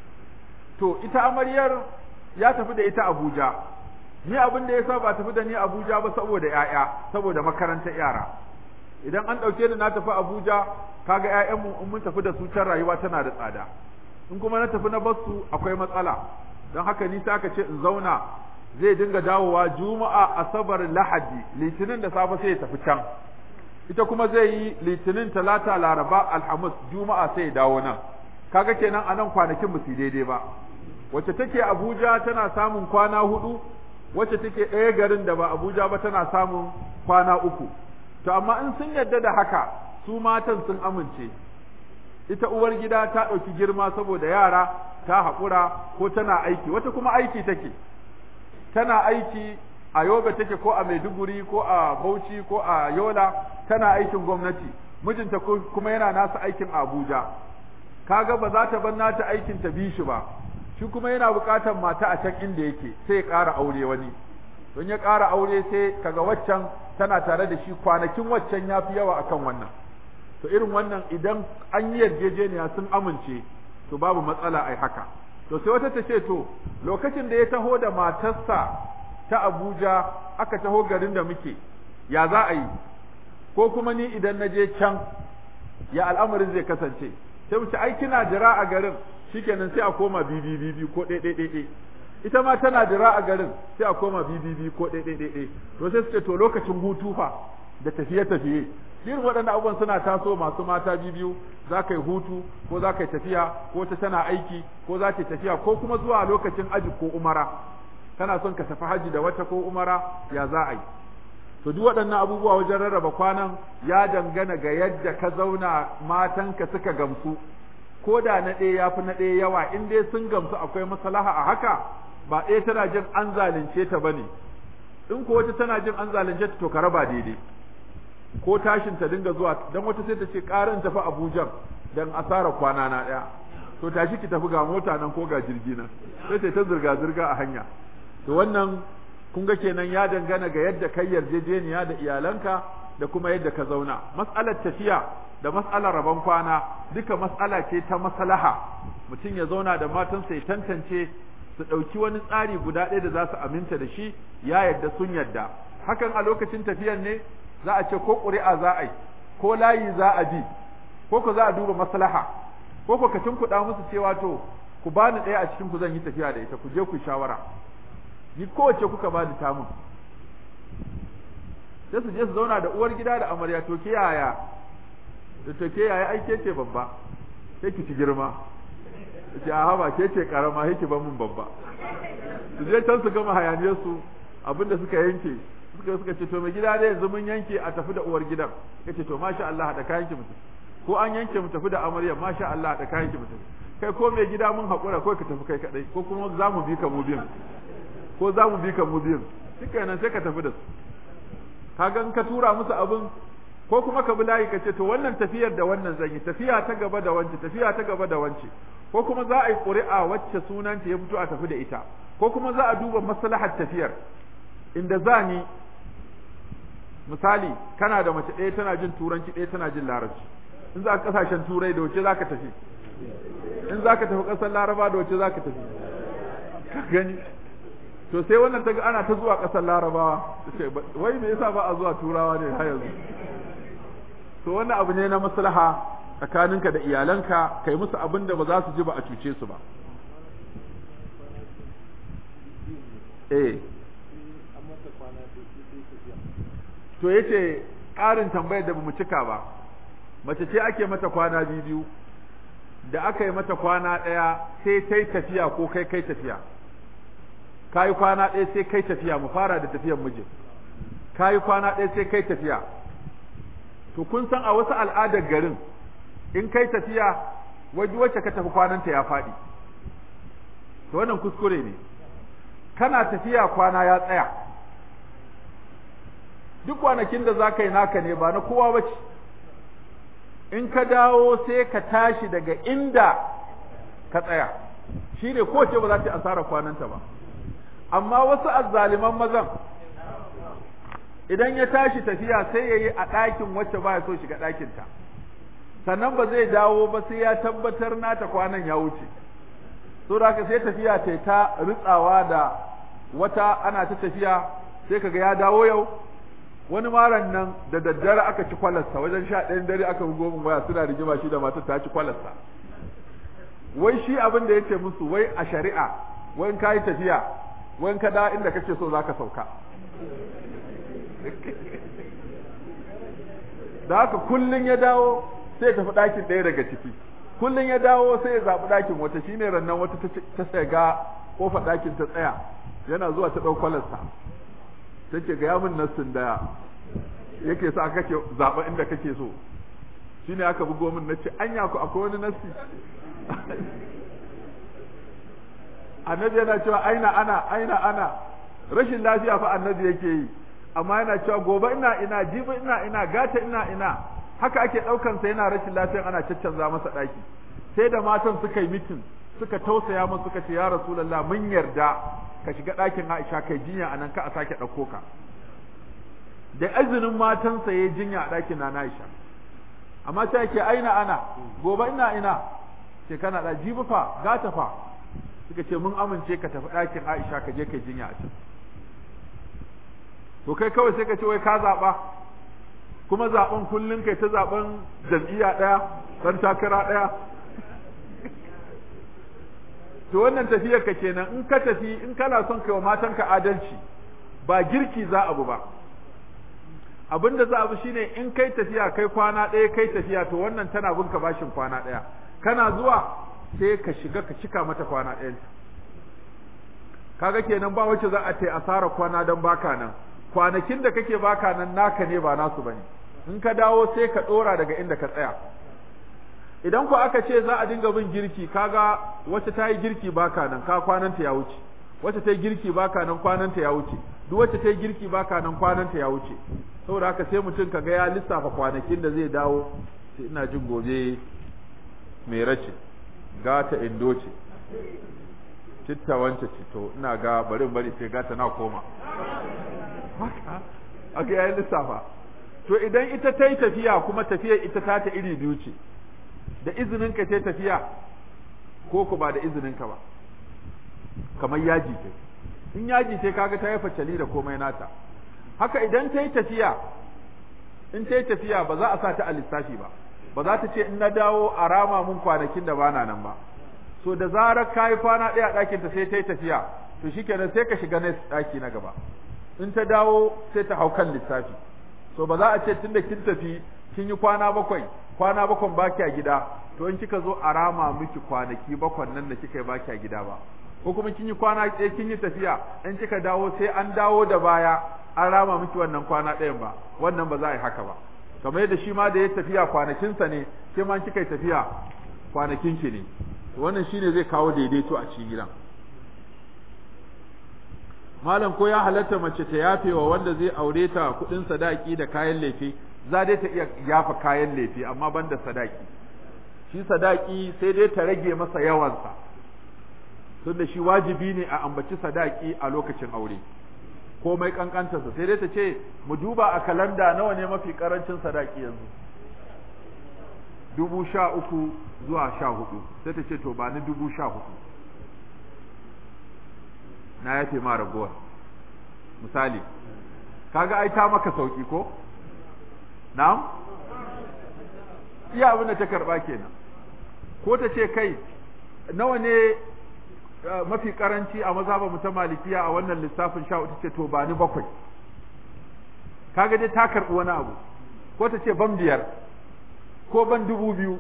to, ita amaryar ya tafi da ita Abuja, ni abin da ya sa ba tafi da ni Abuja ba saboda ‘ya'ya, saboda makarantar yara. Idan an ɗauke ni na tafi Abuja, kaga ‘ya'yanmu in mun tafi da su can rayuwa tana da tsada, in kuma na tafi na basu akwai matsala, don haka ni sa ka ce in zauna zai dinga dawowa juma'a asabar lahadi litinin da safe sai ya tafi can ita kuma zai yi litinin talata laraba alhamis juma'a sai ya dawo nan kaga kenan anan kwanakin musu daidai ba wacce take abuja tana samun kwana hudu wacce take ɗaya garin da ba abuja ba tana samun kwana uku to amma in sun yadda da haka su matan sun amince ita uwar gida ta ɗauki girma saboda yara ta haƙura ko tana aiki wata kuma aiki take tana aiki a yoga take ko a maiduguri ko a bauchi ko a yola tana aikin gwamnati mijinta kuma yana nasa aikin abuja kaga ba za ta bar nata aikin ta bi shi ba shi kuma yana buƙatar mata a can inda yake sai ya ƙara aure wani don ya ƙara aure sai kaga waccan tana tare da shi kwanakin waccan ya fi yawa akan wannan to irin wannan idan an yi yarjejeniya sun amince to babu matsala ai haka to sai wata ta ce to lokacin da ya taho da matarsa ta Abuja aka taho garin da muke ya za a yi ko kuma ni idan na je can ya al'amarin zai kasance sai mu ce ai kina jira a garin shikenan sai a koma bibi bibi ko ɗaya ɗaya ɗaya ita ma tana jira a garin sai a koma bibi bibi ko ɗaya ɗaya ɗaya to sai su ce to lokacin hutu fa da tafiye tafiye irin waɗannan abubuwan suna taso masu mata biyu za ka yi hutu ko za ka yi tafiya ko ta tana aiki ko za ta yi tafiya ko kuma zuwa lokacin aji ko umara kana son ka tafi haji da wata ko umara ya za a yi to duk waɗannan abubuwa wajen rarraba kwanan ya dangana ga yadda ka zauna matanka suka gamsu ko da na ɗaya ya fi na ɗaya yawa in dai sun gamsu akwai maslaha a haka ba ɗaya tana jin an zalunce ta bane in ko wata tana jin an zalunce ta to ka raba daidai ko tashin ta dinga zuwa dan wata sai ta ce ƙarin tafi Abuja dan asara kwana na ɗaya to tashi ki tafi ga mota nan ko ga jirgi nan sai ta ta zirga zirga a hanya to wannan kun ga kenan ya dangana ga yadda kai yarjejeniya da iyalanka da kuma yadda ka zauna mas'alar tafiya da mas'alar rabon kwana duka mas'ala ce ta maslaha mutum ya zauna da matansa ya tantance su ɗauki wani tsari guda ɗaya da za su aminta da shi ya yadda sun yadda hakan a lokacin tafiyan ne za a ce ko ƙuri'a za a yi ko layi za a bi ko ku za a duba maslaha ko ku ka kuɗa musu cewa to ku bani ɗaya a cikin ku zan yi tafiya da ita ku je ku shawara ni kowace kuka bani tamun sai su je su zauna da uwar gida da amarya to ke yaya da to ke yaya ai ke ce babba sai ki ci girma ce a haba ke ce karama sai ki ban mun babba su je can su gama hayaniyar su abinda suka yanke suka suka ce to mai gida dai yanzu mun yanke a tafi da uwar gidan kace to masha Allah hada kayan ki mutum ko an yanke mu tafi da amarya masha Allah hada kayan ki mutum kai ko mai gida mun haƙura ko ka tafi kai kadai ko kuma za mu bi ka mu biyan ko za mu bi ka mu biyan shikenan sai ka tafi da su kaga in ka tura musu abin ko kuma ka bi layi ka ce to wannan tafiyar da wannan zan yi tafiya ta gaba da wance tafiya ta gaba da wance ko kuma za a yi ƙuri'a wacce sunanta ya fito a tafi da ita ko kuma za a duba maslahar tafiyar inda za ni misali kana da mace ɗaya tana jin turanci ɗaya tana jin larabci in za ka kasashen turai da wace za ka tafi in za ka tafi ƙasar laraba da wace za ka tafi ka gani to sai wannan ta ga ana ta zuwa ƙasar larabawa wai me yasa ba a zuwa turawa ne har yanzu to wannan abu ne na maslaha tsakaninka da iyalanka kai musu abin da ba za su ji ba a cuce su ba eh to yace ƙarin tambayar da bamu cika ba mace ce ake mata kwana biyu da aka yi mata kwana ɗaya sai ta yi tafiya ko kai kai tafiya ka yi kwana ɗaya sai kai tafiya mu fara da tafiyar mijin ka yi kwana ɗaya sai kai tafiya to kun san a wasu al'adar garin in kai tafiya waje wacce ka tafi kwananta ya faɗi to wannan kuskure ne kana tafiya kwana ya tsaya duk kwanakin da za ka yi naka ne ba na kowa ba ce in ka dawo sai ka tashi daga inda ka tsaya shi ne kowace ba za ta asara kwananta ba amma wasu azzaliman mazan idan ya tashi tafiya sai ya yi a ɗakin wacce ba ya so shiga ɗakinta sannan ba zai dawo ba sai ya tabbatar nata kwanan ya wuce so da haka sai tafiya ta ta ritsawa da wata ana ta tafiya sai kaga ya dawo yau wani maran nan da daddare aka ci kwalarsa wajen sha ɗayan dare aka bugo min waya suna rigima shi da matar ta ci kwalarsa wai shi abin da yace musu wai a shari'a wai in ka yi tafiya wai in ka da inda kake so zaka sauka da haka kullun ya dawo sai tafi ɗakin ɗaya daga ciki kullun ya dawo sai ya zaɓi ɗakin wata shine rannan wata ta shiga kofar ɗakin ta tsaya yana zuwa ta ɗau kwalarsa take ga yamin nassin da yake sa kake zaɓa inda kake so shine aka bugo min nace anya ku akwai wani nassi annabi yana cewa aina ana aina ana rashin lafiya fa annabi yake yi amma yana cewa gobe ina ina jibi ina ina gata ina ina haka ake daukan sa yana rashin lafiya ana caccanza masa daki sai da matan suka yi mitin suka tausaya masa suka ce ya rasulullah mun yarda ka shiga ɗakin Aisha kai jinya anan ka a sake ɗauko ka da izinin matansa ya jinya a ɗakin na Aisha amma sai yake aina ana gobe ina ina ce kana da jibi fa gata fa suka ce mun amince ka tafi ɗakin Aisha ka je kai jinya a can to kai kawai sai ka ce wai ka zaɓa kuma zaɓen kullum kai ta zaɓen jam'iyya ɗaya ɗan takara ɗaya to wannan tafiyar ka kenan in ka tafi in kana son kai wa matanka adalci ba girki za abu ba abin da za abu shine in kai tafiya kai kwana ɗaya kai tafiya to wannan tana bin ka bashin kwana ɗaya kana zuwa sai ka shiga ka cika mata kwana ɗayan kaga kenan ba wacce za a ta asara kwana don baka nan kwanakin da kake baka nan naka ne ba nasu bane in ka dawo sai ka ɗora daga inda ka tsaya idan ku aka ce za a dinga bin girki kaga wacce ta yi girki baka nan ka kwananta ya wuce wacce ta yi girki baka nan kwananta ya wuce duk wacce ta yi girki baka nan kwananta ya wuce saboda haka sai mutum kaga ya lissafa kwanakin da zai dawo sai ina jin gobe mai race gata indo ce citta wance ce to ina ga bari bari sai gata na koma haka aka yayin lissafa to idan ita ta yi tafiya kuma tafiyar ita ta ta iri biyu ce da izinin ka ce tafiya ko ku ba da izinin ka ba kamar yaji ce in yaji ce kaga ta yi facali da komai nata haka idan ta yi tafiya in ta yi tafiya ba za a sa ta a lissafi ba ba za ta ce in na dawo a rama mun kwanakin da bana nan ba so da zarar ka yi kwana ɗaya a ɗakinta sai ta yi tafiya to shikenan sai ka shiga next ɗaki na gaba in ta dawo sai ta hau kan lissafi so ba za a ce tunda kin tafi kin yi kwana bakwai kwana bakwan baki a gida to in kika zo a rama miki kwanaki bakwan nan da kika yi baki a gida ba ko kuma kin yi kwana ɗaya kin yi tafiya in kika dawo sai an dawo da baya an rama miki wannan kwana ɗayan ba wannan ba za a yi haka ba kamar yadda shi ma da ya tafiya kwanakinsa ne ke ma kika yi tafiya kwanakin ki ne wannan shine zai kawo daidaito a cikin gidan malam ko ya halatta mace ta yafe wa wanda zai aure ta kudin sadaki da kayan lefe za dai ta iya yafa kayan lefe amma ban da sadaki shi sadaki sai dai ta rage masa yawansa tunda shi wajibi ne a ambaci sadaki a lokacin aure komai kankantarsa sai dai ta ce mu duba a kalanda nawa ne mafi karancin sadaki yanzu dubu sha uku zuwa sha hudu sai ta ce to ba ni dubu sha hudu na yafe ma ragowar misali kaga ai ta maka sauki ko na'am iya abin da ta karba kenan ko ta ce kai nawa ne mafi karanci a mazhaba mu ta malikiya a wannan lissafin sha ta ce to ba ni bakwai kaga dai ta karbi wani abu ko ta ce ban biyar ko ban dubu biyu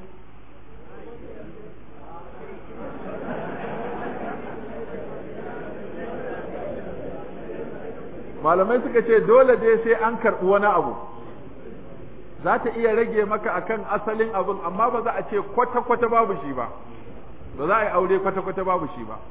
malamai suka ce dole dai sai an karɓi wani abu za ta iya rage maka akan asalin abin amma ba za a ce kwata-kwata babu shi ba ba za a yi aure kwata-kwata babu shi ba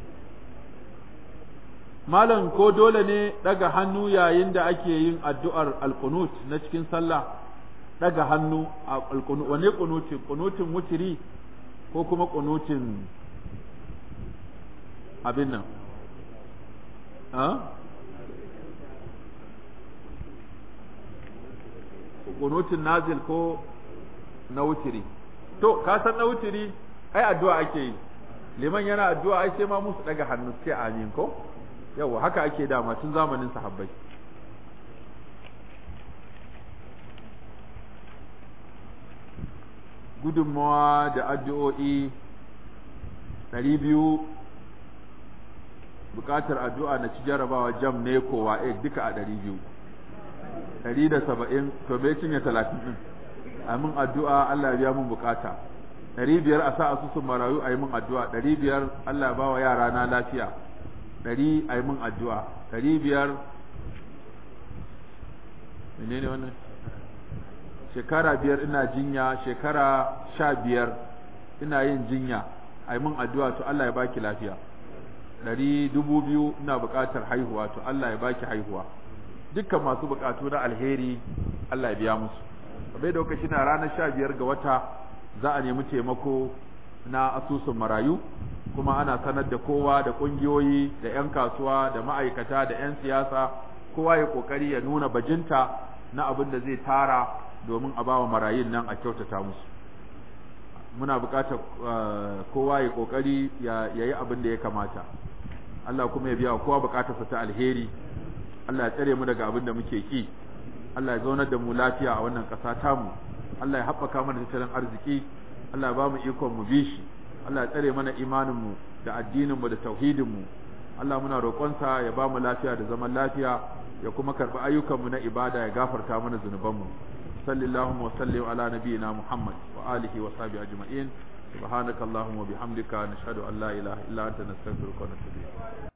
malam ko dole ne daga hannu yayin da ake yin addu'ar alkunut na cikin sallah daga hannu a alkunut wane kunutin kunutin wutiri ko kuma kunutin abin nan kunutin nazil ko na wutiri to ka san na wutiri ai addu'a ake yi liman yana addu'a ai sai ma musu daga hannu sai amin ko yawa haka ake dama tun zamanin sahabbai gudunmawa da addu'o'i ɗari biyu buƙatar addu'a na ci jarabawa jam ne kowa duka a ɗari biyu ɗari da saba'in to bai cinye talatin ɗin a min addu'a Allah ya biya mun bukata ɗari biyar a sa asusun marayu a yi min addu'a ɗari biyar Allah ya ba wa yara na lafiya ɗari a yi min addu'a ɗari biyar menene wannan shekara biyar ina jinya shekara sha biyar ina yin jinya a yi min addu'a to Allah ya baki lafiya ɗari dubu biyu ina buƙatar haihuwa to Allah ya baki haihuwa dukkan masu bukatu na alheri Allah ya biya musu bai da lokaci na ranar sha biyar ga wata za a nemi taimako na asusun marayu kuma ana sanar da kowa da kungiyoyi da 'yan kasuwa da ma'aikata da 'yan siyasa kowa ya kokari ya nuna bajinta na abin da zai tara domin a bawa marayun nan a kyautata musu muna buƙatar kowa ya kokari ya yi abin da ya kamata Allah kuma ya biya kowa buƙatarsa ta alheri Allah ya tsare mu daga abin da muke ki Allah ya zaunar da mu lafiya a wannan ƙasa tamu Allah ya haɓaka mana tattalin arziki Allah ya ba mu ikon mu bi shi Allah ya tsare mana imanin mu da addinin mu da tauhidin mu Allah muna roƙonsa ya ba mu lafiya da zaman lafiya ya kuma karɓi ayyukan mu na ibada ya gafarta mana zunuban mu sallallahu wa sallim ala nabiyyina Muhammad wa alihi wa sahbihi ajma'in subhanakallahumma wa bihamdika nashhadu an la ilaha illa anta nastaghfiruka wa natubu